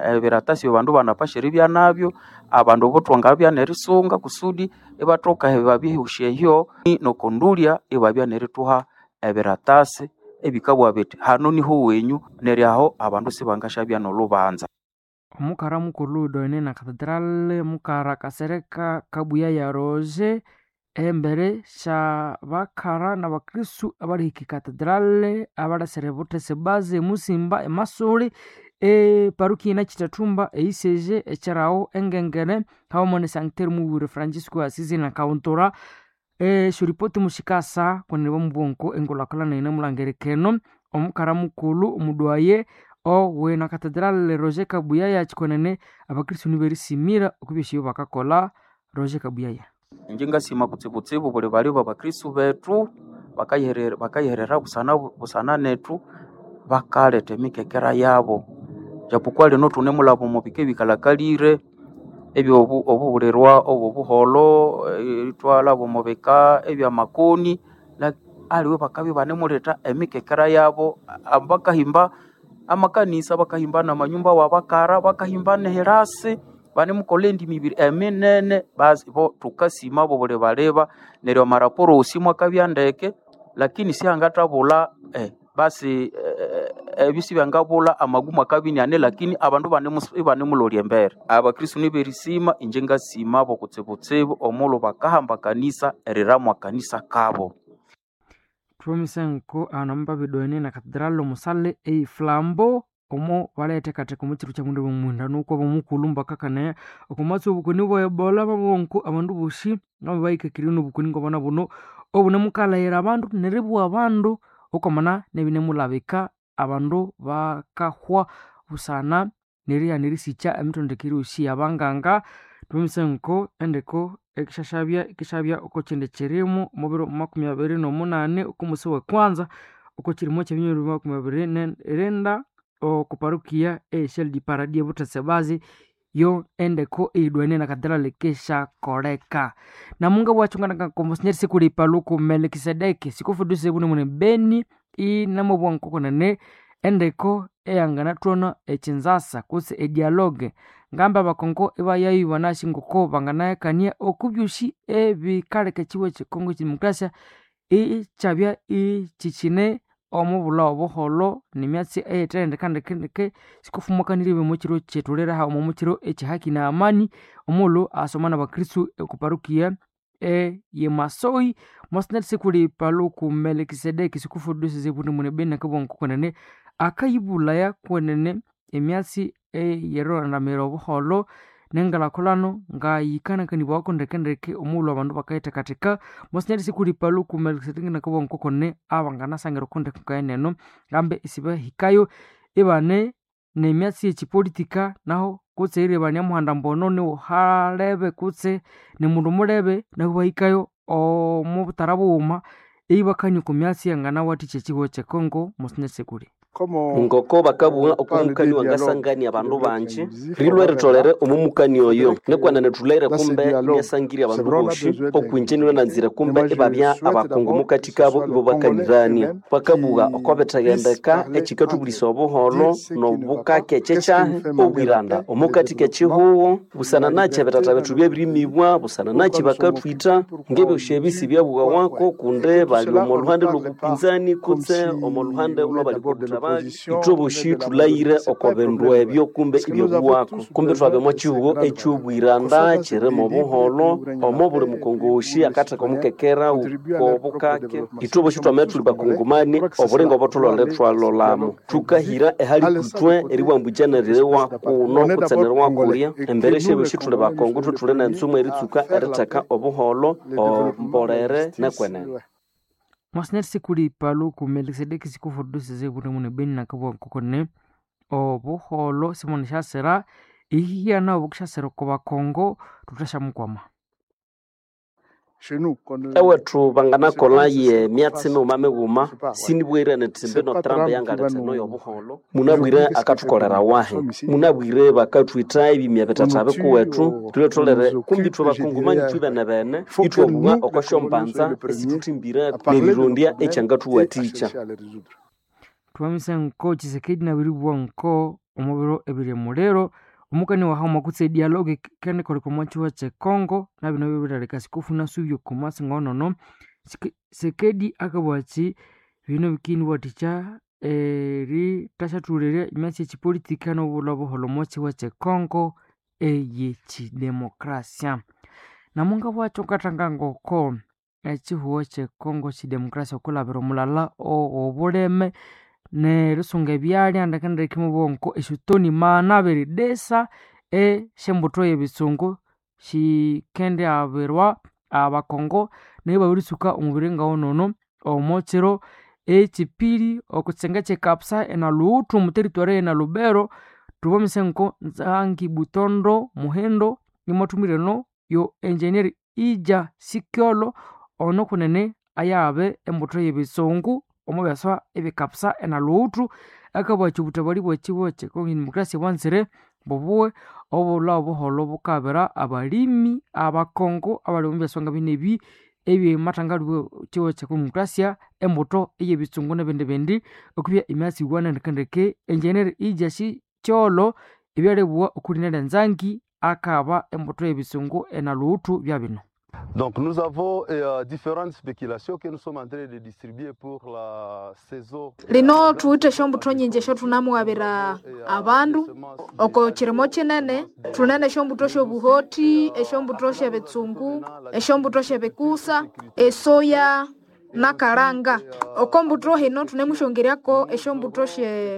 ebiratasi bandu banapashiribya nabyo abandu botwanga bya nerisunga kusudi ibatoka babihusya ehyo nokondulya ibabya nerituha ebiratasi ebikabwa biti hano niho wenyu neryaho abandu sibangashabya nolubanza omukara mukulhu doine na katedrale mukara kasereka kabuya ya roje embere sha bakara na bakristu abali hiki katedrale abalasere butese baze musimba emasuli eparuki ina chitatumba eiseje echarawo engengere hawamone sancter mubure francisco asizi na kauntora eshuripoti mushikasa kweneba mubwonko engulakulana ine mulangerekeno omukara mukulu omudwaye owe na katedrale roger kabuyaya chikonene abakristu niberisimira okubyeshiyo bakakola roger kabuyaya inje ngasima kutsibutsibu buli bali babakristu betu bakayiherera bakayiherera busana busana netu bakaleta emikekera yabo japokuwa lino tune mulabo mubike bikalakalire ebyo obu- obubulirwa obwo buholo eh, itwala bumubika ebyamakoni la- aliwe bakabi banemuleta emikekera yabo a- bakahimba amakanisa bakahimba namanyumba wabakara bakahimba neherasi banemukola endimi ibiri eminene basi bo tukasima bo buli baleba neryo amaraporo osimu akabya ndeke lakini sihangathabula eh, basi eh, ebyo sibyangabula amagumu akabinyane lakini abandu banemus- ibanemulolya embere abakristu niberisima inje ngasima bo kutsibutsibu omulhu bakahamba kanisa eriramu kanisa kabo tuomisenko anamba bidoene na katedrale omusale eiflambo omo baleethekatheka omu kiru kya mundu bomwenda nuko bomukulu mbakakane okumatsi obukoni bwa ebola babonko abandu bosi nabo bahikakiri nobukoni ngobona buno obunemukalahira abandu neribwa abandu okwamana nebinemulabika abandu bakahwa busana neriya nerisikya emithendekere yosi yabanganga tuomisenko endeko ekishashabya ikishabya oko kindi kirimu omubiro makumi abiri nomunane okumusi wekwanza oko kirimo kyebinyoro makumi abiri nerinda okuparukia eshel di paradi ebutese bazi yo endeko eidwane na kadrale keshakoleka namunga bwachunganaka komosinyeri sikulipa luku melikisedeki sikufuduse bune mune beni inamobwankokonene endeko eyangana twono echinzasa kutse edialogue ngamba abakongo ibayayiwa nashi ngoko banganayakania okubyushi ebikaleka ekiwa ekikongo kidemokrasia ikyabya ikyikine omubula obuholo nemyatsi eyethendekandekendeke sikufumukanire mukiro kyetulere hauma mukiro ekyihaki na amani omulhu asoma nabakristu okuparukia eyemasoi mosinati sikuli paluku melikisedeki sikufudusize buni mune beni nakabwanko kwenene akayibulaya kwenene emyatsi eyerondamira obuholo nengalakolano ngayikanakanibwako ndekendeke omulhu abandu bakayithekatheka mosinyati sikuli paluku melikisedeki nakabwanko kwenene abanganasangira okundekukaeneno ngambe isibahikayo ibane nemyatsi yekipolitika naho kutse iri banyamuhanda mbono niuhalebe kutse nimundu mulebe nahu bahikayo omubutara bughuma eyibakania oku myatsi yanganawathikya ekihuho kyekongo mosinyati sikuli ngoko bakabugha okumukani wangasangania abandu banji rilwe ritolere omumukani oyo nekwanene thuleire kumbe imyasangirya abandu boshi okwinjenirwe nanzire kumbe ibabya abakungu mukati kabo ibo bakanirania bakabugha okobithagendeka ekikathubulisa obuholo nobukake kyekyahi obwiranda omukati kekihuho busana nakyi ebitata bethu byebirimibwa busana nakyi bakathwitha ngebyosi ebisi byabughakwako kundi bali omo luhande lwobupinzani kutse omo luhande lwabali kobuthabali ithoboshi thulayire oko bindu ebyo kumbe ibyobuwako kumbe thwabya kihuho ekyobwiranda kirimo obuholo omo buli mukongoshi akatheka omukekera wobukake ithoboshi twamere thuli bakongomani obulinga obutholole thwalolamu thukahira ehali kutwe eribwambukyanarirewa kuno kutsenerwa kulya embere syebyoshi thuli bakongo thwe thuli nensumu eritsuka eritheka obuholo ombolere nekwenene mwasinati sikuli paluku melikisedeki sikufudusize bune mune beni nakabwankokone obuholo simoni syasira ihihiyana obukusyasira oko bakongo thuthasyamukwama ewethu banganakola ye myatsi mighuma mighuma sinibwire nithi mbino trump yangaletheno yobuholo munabwire akathukolera wahi munabwire bakathwitha ebimya bitata bikuwethu thulwe tholere kumbi thwe bakungumani thwi bene bene ithwabugha oko syompanza esithuthimbire nerirondya ekyangathuwathikya thwamisenko chisekedi nabiribwa nko omubiro ebiri muliro omukani wa hauma kutse dialogue kene koli komachiwa che Congo na bino bibirareka sikufuna subyo komasi ngonono Sike- sekedi akabwachi bino bikini bwaticha eri tashatulirya imyasi echipolitika nobula buholo mochiwa che Congo eyechidemokrasia namunga bwacho katanga ngoko echihuo che Congo chidemokrasia okulabira omulala o- obuleme nerisunga ebyalya ndekendekimo bonko eshutoni mana biridesa eshembuto yebisungu shikende abirwa abakongo naye babirisuka omubiri ngawonono omochiro echipiri okutsenga chekapsa ena luutu muteritwari ena lubero tubomise nko nzangi butondo muhendo imotumireno yo engineer ija sikyolo ono kunene ayabe embuto yebisungu omubyaswa ebikapsa ena luutu akabwachi obutabali bwechibo chekongo demokrasia bwanzire bobuwe obula obuholo bukabira abalimi abakongo abali omubyaswa nga bine ebi ebyematangaliwe chiwo chekodemokrasia embuto eyebisungu nebindi bindi okubya emyasi iwana ndekendeke engineer ija sikyolo ebyalebwa okulinela enzangi akaba embuto yebisungu ena luutu bya bino Donc nous avons euh, différentes spéculations que nous sommes en train de distribuer pour la saison. lino tuwite shombuto nyinji esho tunamuwabira abandu oko chirimo chinene tunene eshombuto shobuhoti eshombuto shebetsungu eshombuto shebekusa esoya nakalanga oko mbuto hino tunemushongeryako eshombuto she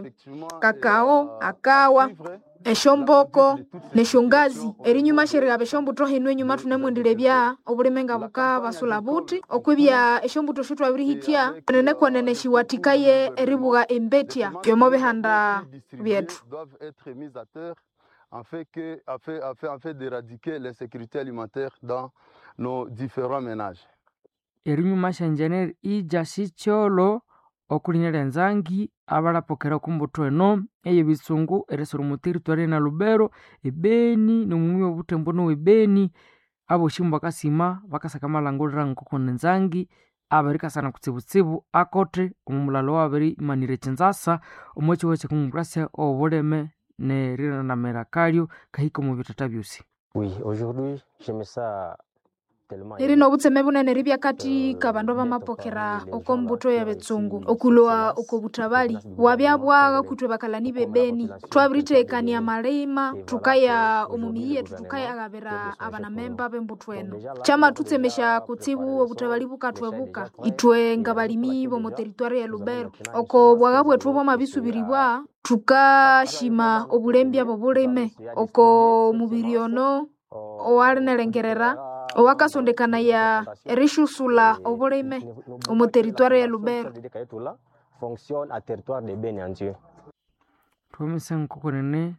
kakao akawa eshomboko neshongazi erinyuma sherighaba eshombuto hino enyuma tunemwendile bya obulime nga buka basula buti okwibya eshombuto shu twabirihitya nene kwenene shiwatikaye eribuga embetya byomo bihanda byetu doivent être mises à terre afin, que, afin, afin, afin d'éradiquer l'insécurité alimentaire dans nos différents ménages. erinyuma shenjeneri ija sikyolo okulinela enzangi abalapokera okumbuto eno eyebisungu eresoro muteritwari na lubero ebeni nomumi obutembo nowebeni aboshimu bakasima bakasaka malangulira nkoko nenzangi aberikasana kutsibutsibu akote omumulalo wabiri imanire echinzasa omwechiwo chekumumbrasia obuleme neriranamira kalyo kahika omu bitata byosi Oui, aujourd'hui, j'aime ça tellement. iri nobutseme bunene ribya kati kabandu bamapokera oko mbuto ya betsungu okulwa oko butabali wabya bwaga kutwe bakalani bebeni twabiritekania malima tukaya omumiyi yetu tukayagabira abanamemba b'embuto eno chama tutsemesha kutsibu obutabali bukatwebuka itwe nga balimi bomu teritwari ya lubero oko bwaga bwetu bwamabisubiribwa tukashima obulembya bobulime oko mubiri ono owalinelengerera owakasondekanaya erishusula obulime omu teritwari ya lubero fonctionne à territoire de Beni en Dieu. twomise nko kunene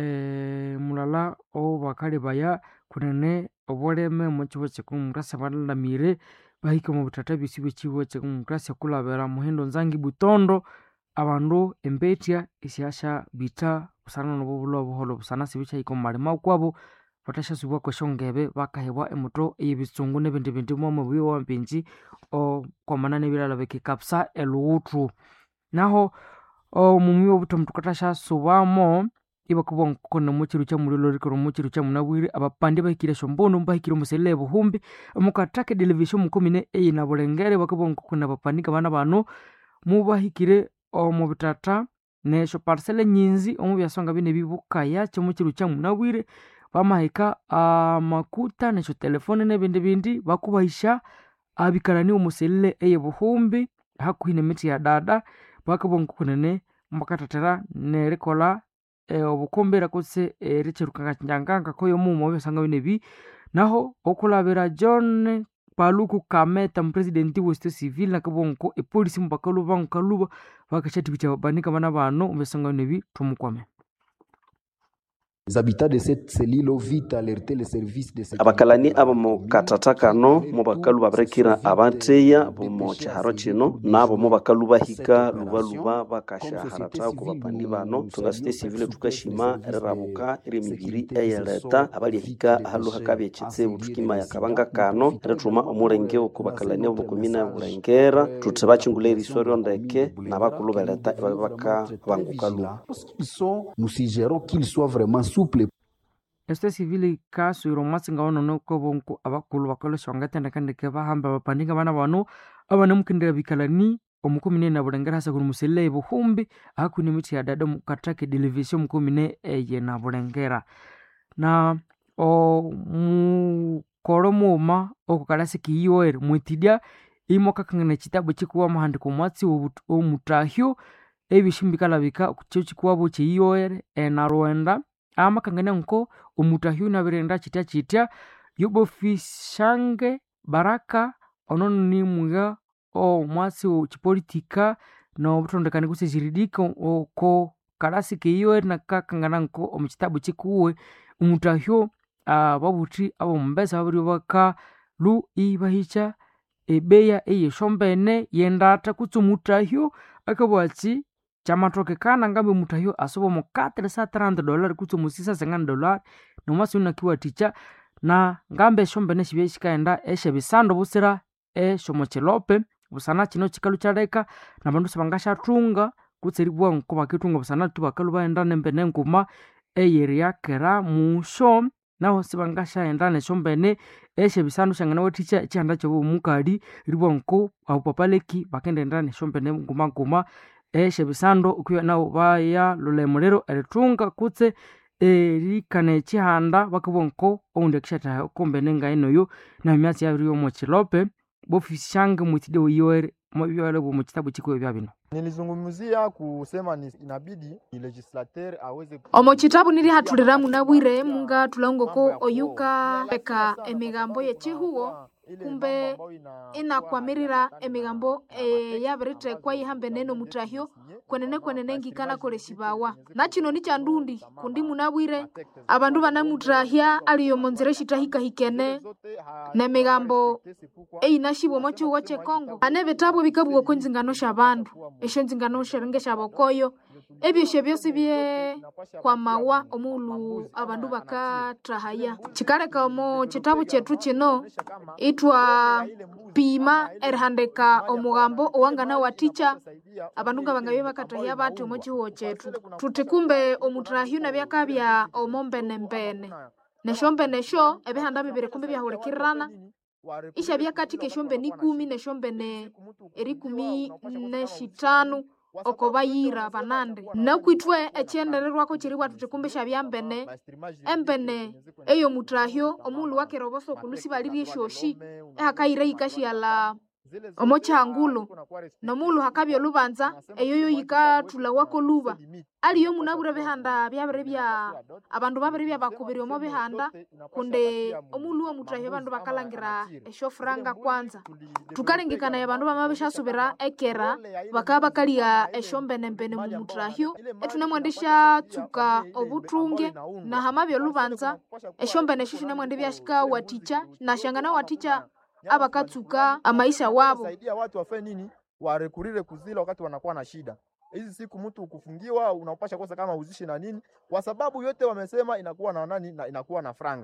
eh, mulala obakali baya kunene obuleme muchiwo chekumumkrasia balalamire bahika mu butata bisi bwechiwo chekumumkrasia kulabera muhindo nzangi butondo abandu embetya isiasha bita busana nobubula obuholo busana sibichahika omu malima kwabo batashasubwa kweshongebe bakahebwa emoto eyebisungu nebindi bindu momo bwiwe wampinji okwamana nebilala bikikapsa eluwuthu naho omumi obutomu tukathashasubamo ibakubwa nkukona muchiru cha mulilo rikoro muchiru cha munabwire abapandi bahikire shombono bahikire omuselele buhumbi omukathaka television mukomine eyina bulengere bakubwa nkukona abapandika bana bano mubahikire omu bitata nesho parsele nyinzi omu byasonga bine bibukaya kyomuchiru cha munabwire bamahika amakuta nesho telefone nebindi bindi bakubahisha abikalani omuselele eye buhumbi hakuhi nemiti ya dada bakabwa nkukunene mbakathathera nerikola e, obukombera kutse ericherukanga nyanganga koyo mumo byasanga binebi naho okulabira john paluku kameta mupresidenti wesito civil nakabwa nko epolisi mubakaluba nkaluba bakashatikukya babanika bana bano obyasanga binebi tumukwame Les habitants de cette cellule ont vite alerté les services de sécurité. abakalani aba mu katata kano mu bakalu babirekira abateya bomu kyiharo kino nabo mu bakalu bahika lubaluba bakashaharata ku bapandi bano tungasite sivile tukashima erirabuka eri emibiri eyeleta abalyahika ahalu hakabya ekitsibu tukimaya akabanga kano erituma omulenge oku bakalani abo mukumina ebulengera tuthi bakingula eriso ryondeke nabakulu beleta ebabe bakabanguka luba Ils sont, nous suggérons qu'ils soient vraiment souples este civili kaswiro matsinga wanono kobonku abakulu bakolesha wangatendekandeke bahamba bapandinga bana bano abana mukindira bikalani omukumine na bulengera hasa kuni musele buhumbi akuni miti ya dada mukatake television mukumine eye na bulengera na o mukolo muuma okukalasi kiyoere mwitidya imokakangana ekitabu kikuwa mahandiko mwatsi obutu- omutahyo ebishimbikala kyo kikuwabo kyeyoere enarwenda amakangania nko omutahyo nabirenda kitya kitya yobofishange baraka onono nimwiga omwasi kipolitika nobutondekani kusi jiridika oko kalasi keiyoere nakakangana nko omukitabu kikuwe omutahyo ah, babuthi abomumbesa babiri baka lu ibahicha ebeya eyeshombene yendata kutsi omutahyo akabwatsi kyamatokekana ngambe omutahyo asoba omu 430 dollar kutsi omu 650 dollar nomwasi unakiwathikya na ngambe eshombene shibye shikaghenda eshebisando busira eshomochilope busana kino kikalu kyaleka nabandu sibangashathunga kutsi eribwa nko bakithunga busana tu bakalu baghenda nembene nguma eyeriakera musho naho sibangashaghenda neshombene eshebisandu shangana wathikya ekyihanda kyobo omukali ribwa nko abupapaleki bakendenda neshombene ngumaguma eshebisandu okwiya nabo baya lulemo erithunga kutse erikana ekihanda bakabwa nko oundi akishathaha okombene ngainoyo na emyatsi yabiri yomochilope bofishange mwitide wiyoere mwabyole bwomukitabu kikuwe bya bino Nilizungumzia kusema ni inabidi ni legislateur aweze ku- omo chitabu nilihatulira munabwire munga tulongoko oyuka eka emigambo yechihuwo kumbe inakwamirira emigambo e, yabiritekwa yihambe neno mutahyo kwenene kwenene ngikana kolesibawa nachino ni chandundi kundi munabwire abandu banamutahya aliyo monzire shitahikahikene nemigambo eyinashibwomo chihuwo chekongo ane bitabu bikabwoko nzingano sha bandu esho nzingano sherenge shabokoyo ebyosho byosi bye kwamawa omulu abandu bakatrahaya chikaleka omo chitabu chetu chino itwa pima erihandika omugambo owangana waticha abandu nga bangabye bakatrahya bati omo chihuwo chetu tuti kumbe omutrahyu nabyakabya omo mbenembene neshombe nesho ebihanda bibiri kumbe byahulikirana isha byakatika eshombe ni kumi neshombe ne erikumi neshitanu oko bayira banande nakwitwe ekyendererwako kiri tuti kumbe shabyambene embene eyo mutrahyo omulu wakeroboso kulusi baliri eshoshi ehakayira yikashiala omo changulo nomulu hakabya olubanza eyoyo yikathula wako luba aliyo munabwire bihanda byabiri bya abandu babiri byabakubiri omo bihanda kunde omulu womutrahyo abandu bakalangira eshofuranga kwanza tukalengekana abandu bamabishasubira ekera bakaba bakaliya eshombenembene mu mutrahyo etunemwendesha tsuka obutunge na hamabya olubanza eshombene esho shinemwende byashika waticha nashangana waticha abakatsuka amaisha wabo saidia watu wafe nini warekurire kuzila wakati wanakuwa na shida hizi siku mtu kufungiwa unapasha kosa kama uzishi na nini kwa sababu yote wamesema inakuwa na nani na inakuwa na franga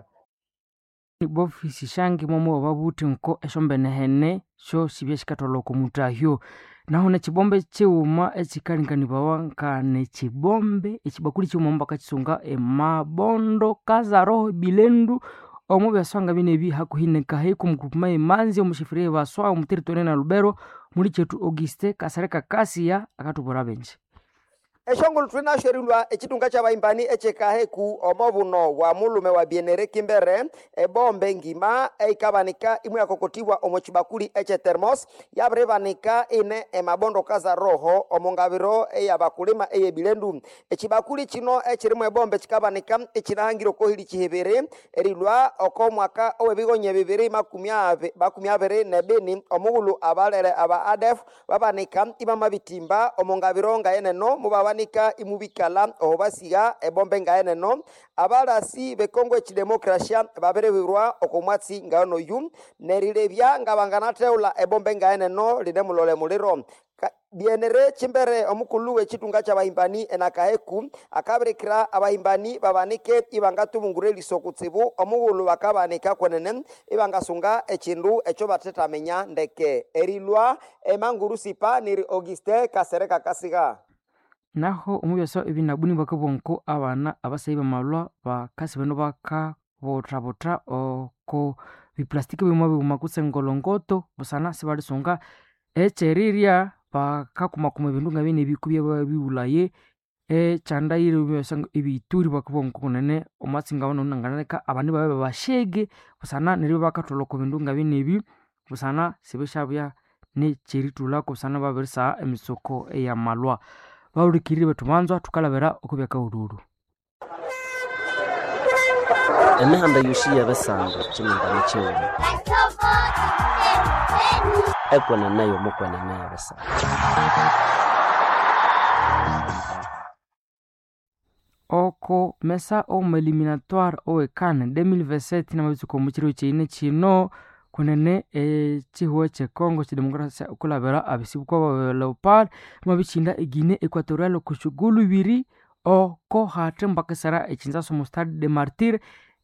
bofisi shange momo wababuti nko eshombene hene sho shibye shikatwala oku mutahyo naho nekibombe chiuma ekikalinganibawa nka nekibombe ekibakuli chiuma omu bakakisunga emabondo kazaroho bilendu omu byaswanga bine ebi hakuhi nekahe kumukupuma emanzi omushifirire baswa omuteritone na lubero muli chetu auguste kasareka kasiya akatubura benji eshongolo twinasherilwa echitunga cha baimbani echekaheku omobuno bwa mulume wa bienere kimbere ebombe ngima eikabanika imwe yakokotiwa omo chibakuli eche termos yabiribanika ine emabondo kaza roho omo ngabiro eyabakulima eyebilendu echibakuli chino echirimu ebombe chikabanika echinahangire okohili chihibiri erilwa oko mwaka owebigonye bibiri makumi abe- makumi abiri nebini omugulu abalere aba adef babanika ibama bitimba omo ngabiro ngayeneno mubaba ikabanika imubikala oho basiga ebombe ngaeneno abalasi bekongo echidemokrasia baberewirwa okomwatsi ngaono yu nerilebya nga banganatheula ebombe ngaeneno line mulole muliro Ka- bienere chimbere omukulu wechitunga cha bahimbani enakaheku akaberekera abahimbani babanike ibangatubungura eliso kutsibu omughulu bakabanika kwenene ibangasunga echindu echo batethamenya ndeke erilwa emanguru sipa niri auguste kasereka kasiga naho omubyaso ebinabuni bakabonko abana abasayi bamalwa bakasi bano bakabothabotha oko biplastiki bimwe biguma kutsengolongoto busana sibalisunga echerirya bakakumakuma ebindu nga bine ebiku byaba biwulaye echandaire byasa ebituri bakabonko kunene omwatsinga bano nanganeka abandi babe bashege busana neryo bakatholoko bindu nga bine ebi busana sibishabya necheritulako busana babirisa emisoko eyamalwa baulikirire betu banzwa tukalabira okubyakaululu emihanda yosi yabesanga chimingano chiwuma ekwenene yomukwenene yabesanga oko mesa omu eliminatoire owekane 2027 namabitsuka omu chiro chiine chino kunene echihuo chekongo chidemokrasia okulabira abisibuko ba leopard mabichinda egine equatorial kushugulu ibiri oko hatre mbakisera echinzaso mu stade de martir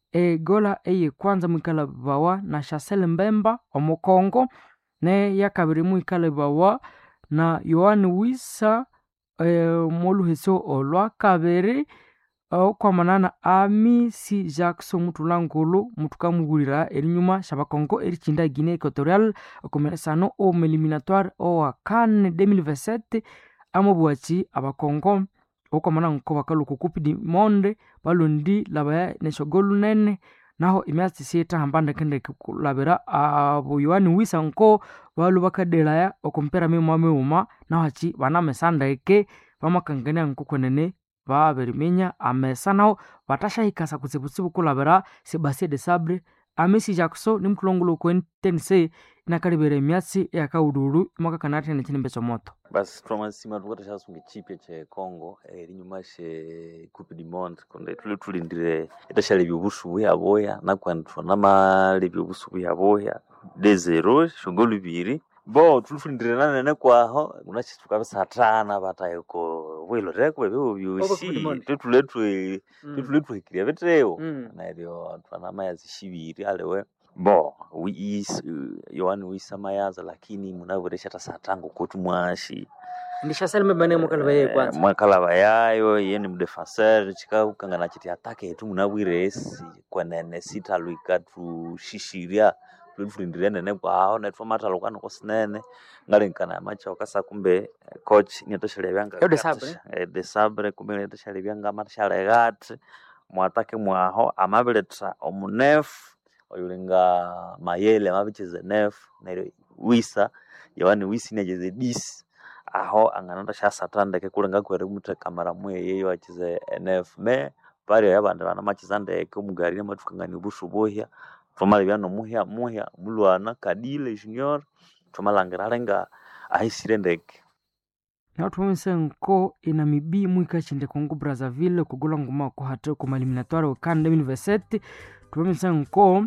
egola eyekwanza mwikalabawa na chasel mbemba omukongo neyakabiri mwikalabawa na yohani wisa e, moluheso olwakabiri okwamanana amisi jackson mutulangulu mutukamugulira erinyuma shabakongo erichinda guinea equatorial okomeresano omu eliminatoire owa kan 2027 amobwachi abakongo okwamana nko bakaluka kupi di monde balondi labaya neshogolu nene naho emyatsi sietahamba ndekendeke kulabira abo yohani wisa nko balu bakadelaya okompera mimwa miuma naho achi banamesa ndeke bamakangania nko kwenene babirimenya amesa naho batashahikasa kutsibutsibu kulabira sebastien de sabre amesi jackson nimutulongolo kwentense inakalibera emyatsi eyakaululu imwakakanatene chinimbe chomoto basi twamasima tukatashasунga echipya che congo erinyuma she coupe du monde konde tuli tulindire etashalebya obusu buyaboya nakwani twanamalebya obusu buyaboya de zero shongolo ibiri bo tulifundire nanene kwaho unachi tukabisatana batayiko bwilo reko bebyo byosi tetuletwe tetuletwehikiria biteo neryo twanamayazi shibiri alewe bo wiis yohani wisamayaza lakini munavuresha tasatango koti mwashi ndishasalimebane mwakalaba yeye kwanza mwakalaba yayo iye ni mudefenseur chikaukangana chiti atake yetu munabwire esi kwenene sitalwika tushishiria tulifurindire nene kwaho netwamatalo kwano kosinene ngalinkana macha wakasa kumbe eh, coach niatoshalebya Yo de Sabre. de sabre kumbe niatoshalebya nga matashalegati mwatake mwaho amabiletha omunefu oyulinga mayele amabicheze nefu neryo wisa yawani wisi niacheze disi aho angananda shasatandeke kulenga kwere muteka mara mweyeyo achize nf me pari yabandi bana machiza ndeke omugari namatukangania obusu buhya twamalebya nomuhya muhya mulwana kadile junior twamalangira alenga ahisire ndeke naho tumomise nko enamibi mwikachinde congo brazzaville kugula nguma kuhate kuma eliminatoire okan 2027 tumomise nko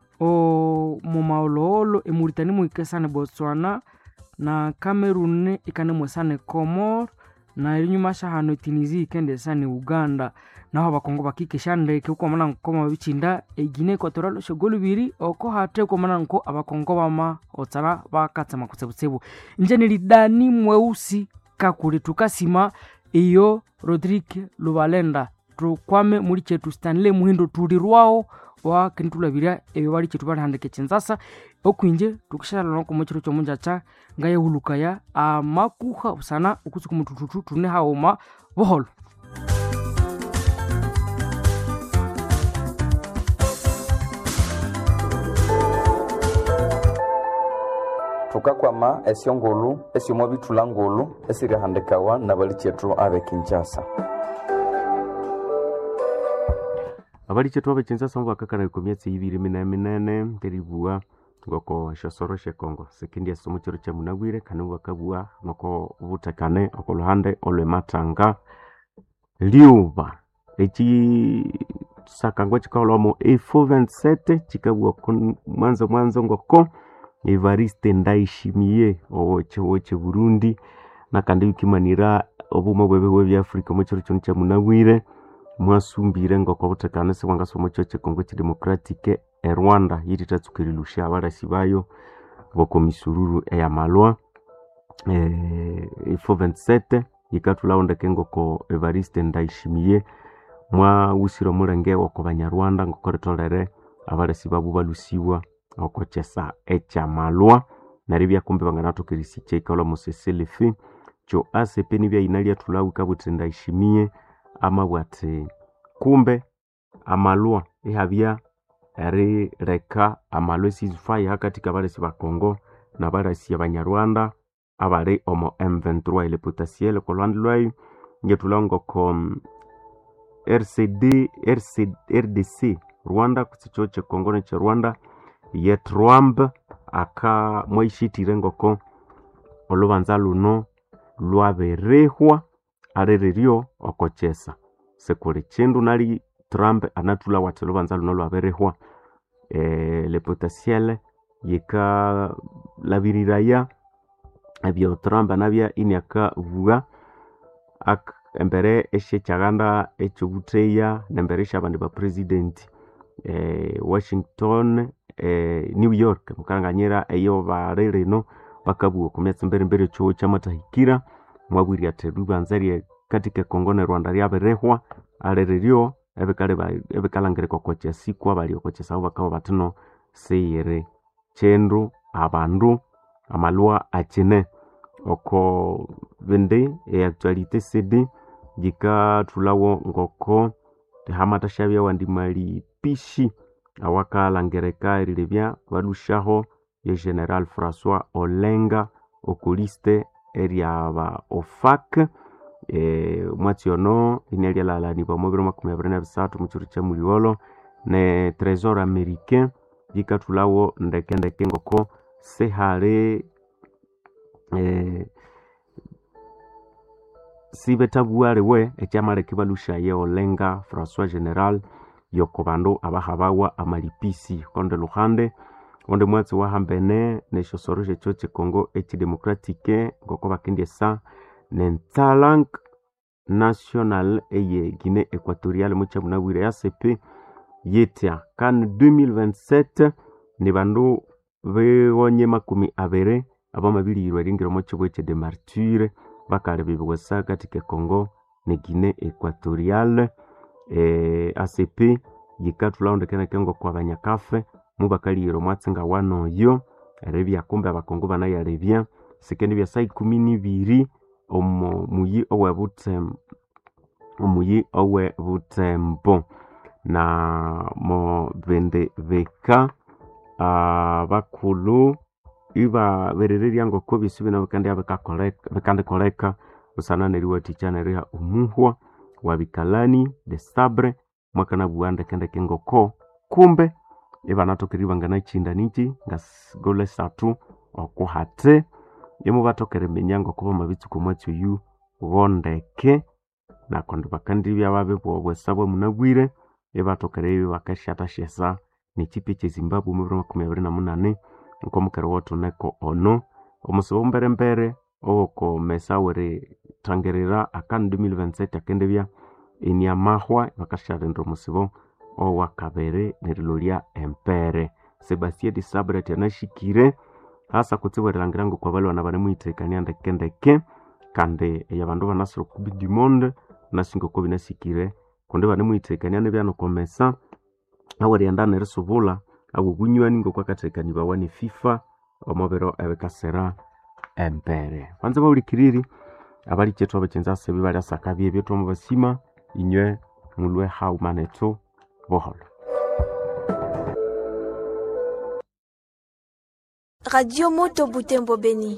o mumaoloolo emuritani mwikesane botswana na cameroon ikane mwesane comor na erinyuma shahano tunisia ikendesane uganda naho abakongo bakikesha ndeke ukwamana nko mabichinda egine equatorial shogolu biri oko hate ukwamana nko abakongo bama otsana bakatsama kutsebutsibu njeni lidani mweusi kakuli tukasima iyo rodrigue lubalenda tukwame muli chetu stanley muhindo tulirwawo wa kinitulabirya ebyo bali chetu balihandika echinzasa okwinje tukishalana komo chiro chomunjacha ngayehulukaya amakuha busana ukutsuka mutututu tune haoma boholo thukakwama esyongulu esyomo bithula ngulu esirihandikawa na bali chetu abe kinshasa abali chetu abe kinshasa mubakakana ku myatsi ibiri minene minene nderibua ngoko shosoro shekongo sekindi esomo chiro cha munabwire kane bakabua noko butekane okoluhande olwematanga liuba eki sakangwa chikaolomo efo 27 chikabua kun- mwanzo mwanzo ngoko evariste ndaishimie owoche woche burundi nakandi bikimanira obuma bwebe bwe bya afrika omo chiro chino cha munabwire mwasumbire ngoko butekane sebwangasomo chio chekongo chidemokratike e rwanda yiri tatsukirilusha abalasi bayo bokomisururu eyamalwa eh, ifo 27 yikatulaondeke ngoko evariste ndaishimie mwawusire omulenge woko banyarwanda ngoko ritolere abalasi babu balusiwa okochesa ekyamalwa neryo byakumbi banganathokerisi kyaikalwa museselefi kyo acp nibyaina lyathulawu kabuthe ndaishimie amabwati kumbe amalwa ihabya erileka amalwa esizifaya hakati kabalasi bakongo nabalasi abanyarwanda abali omo m23 ile potasiele kolwandi lwayo ngetulawu ngoko mm, rcd RC, rdc rwanda kutsicho chekongo neche rwanda yetrwamb aka mwaishitire ngoko olubanza luno lwaberehwa arererio okochesa sekuli chindu nali trump anatula wati olubanza luno lwaberehwa e, le potasiele yikalabiriraya ebyo trump anabya iniakavuga ak embere esyekyaganda ekyobutheya nembere esyabandi bapresidenti eh, washington eh, new york mukanganyira eyo bali rino bakabugha oku myatsi mberimberi ekyowo kyamatahikira mwabwire athi lubanza rye katika ekongo ne rwanda lyabirihwa aliriryo ebikali ba- ebikalangirika oko kyasiku abali oko kyasabu bakaba batino seyiri kyindu abandu amalwa akine oko bindi eactualite cd jikathulawo ngoko hamatashabya wandi mali pishi awakalangirika erilebya balushaho ye general françois olenga okuliste eryaba ofak e, mwatsi ono ini lyalalanibwa mu biro makumi abiri na bisatu mu kiro kya muliolo ne tresor americain jikathulawo ndekendeke ngoko sihali eh, sibethabuwaliwe ekyamaleka balushaye olenga françois general yoko bandu abahabawa amalipisi konde luhande onde mwatsi wahambene neshosoro shekyo chikongo echidemokratike ngoko bakendyesa nentsalank national eye guine equatorial mukyabunabwire yasepe yetya kan 2027 ni bandu beghonye makumi abiri abamabilirwa eringiro kibwe ekye martyre bakali bibiwesa katika congo ne guine equatorial eh, acp yikathulaondekeneke ngoko abanyakafe mubakaliyira omwatsinga wanoyo eribya kumbe abakongo banayalebya sikendi bya saa ikumi nibiri omu muyi owe butembo omuyi owe butembo na mo bindi bika ah, bakulu ibaberererya ngoko bisi bino bikandya bikakoleka- bikandikoleka busana neriwathikya neriha omuhwa wabikalani de sabre mwakanabuwa ndekendeke ngoko kumbe ibanathokerere banganakinda niki nga s- gole satu okuhate imubathokere minya ngoko bamabitsuka omwatsi oyu bondeke nakundi bakandibya babibwa obwesa bwamunabwire ibathokere bakasyathashyasa nekipi ekyezimbabwe omubiro makumi abiri na munane nkomukere wothuneko ono omusiba omberembere owokomesa werithangerera akanu 2027 akendibya eniamahwa bakasyalinda omusibo owakabiri nerilolya empere sebastien de sabre tyanashikire hasa kutsibu erilangira ngoko abalwana banemuhithekania ndekendeke kandi eyabandu banasira okubi du monde nasinga oko binasikire kundi banemuhithekania nibyanokomesa awerighenda nerisubula awobunywani ngokwakathekanibawa ne fifa omubiro ebikasira empere banza bawulikiriri abali kyethu abakyenzi asebi bali asakabye ebyethu omu basima inywe mulwe haumanethu boholo Radio Moto Butembo Beni.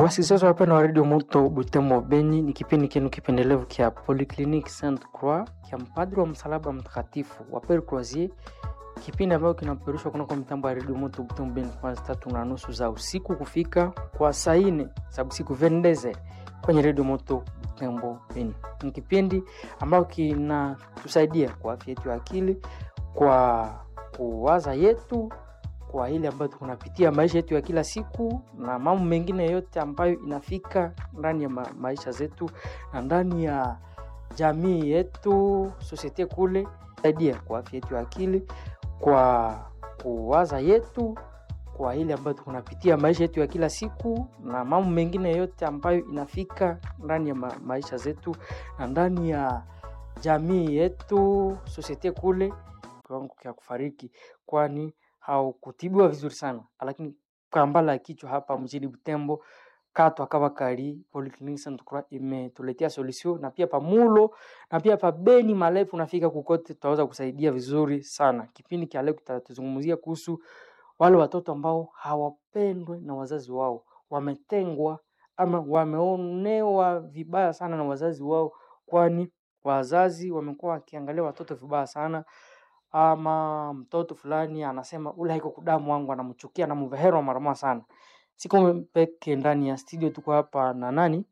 Wasikilizaji wapendwa wa redio Moto Butembo Beni, ni kipindi kenu kipendelevu kya Polyclinique Sainte Croix kya mpadri wa msalaba mtakatifu wa Pere Croisier, kipindi ambayo kinapeperushwa kunako mitambo ya redio Moto Butembo Beni kwanza tatu na nusu za usiku kufika kwa saa nne za usiku vendeze kwenye redio Moto Butembo Beni. Ni kipindi ambayo kinatusaidia kwa afya yetu ya akili, kwa kuwaza yetu kwa ile ambayo tunapitia maisha yetu ya kila siku na mambo mengine yote ambayo inafika ndani ya ma maisha zetu na ndani ya jamii yetu sosiete kule, saidia kwa afya yetu ya akili, kwa kuwaza yetu kwa ile ambayo tunapitia maisha yetu ya kila siku na mambo mengine yote ambayo inafika ndani ya ma maisha zetu na ndani ya jamii yetu sosiete kule, kiwango kya kufariki kwani haukutibiwa vizuri sana, lakini kambala ya kichwa hapa mjini Butembo kato akawa kali Polyclinique Sainte Croix imetuletea solution, na pia pamulo na pia pa Beni Malefu nafika kukote, tutaweza kusaidia vizuri sana. Kipindi cha leo kitatuzungumzia kuhusu wale watoto ambao hawapendwe na wazazi wao, wametengwa ama wameonewa vibaya sana na wazazi wao, kwani wazazi wamekuwa wakiangalia watoto vibaya sana ama mtoto fulani anasema ule haiko kudamu wangu, anamchukia anamveherwa mara moja sana. Siko peke ndani ya studio, tuko hapa na nani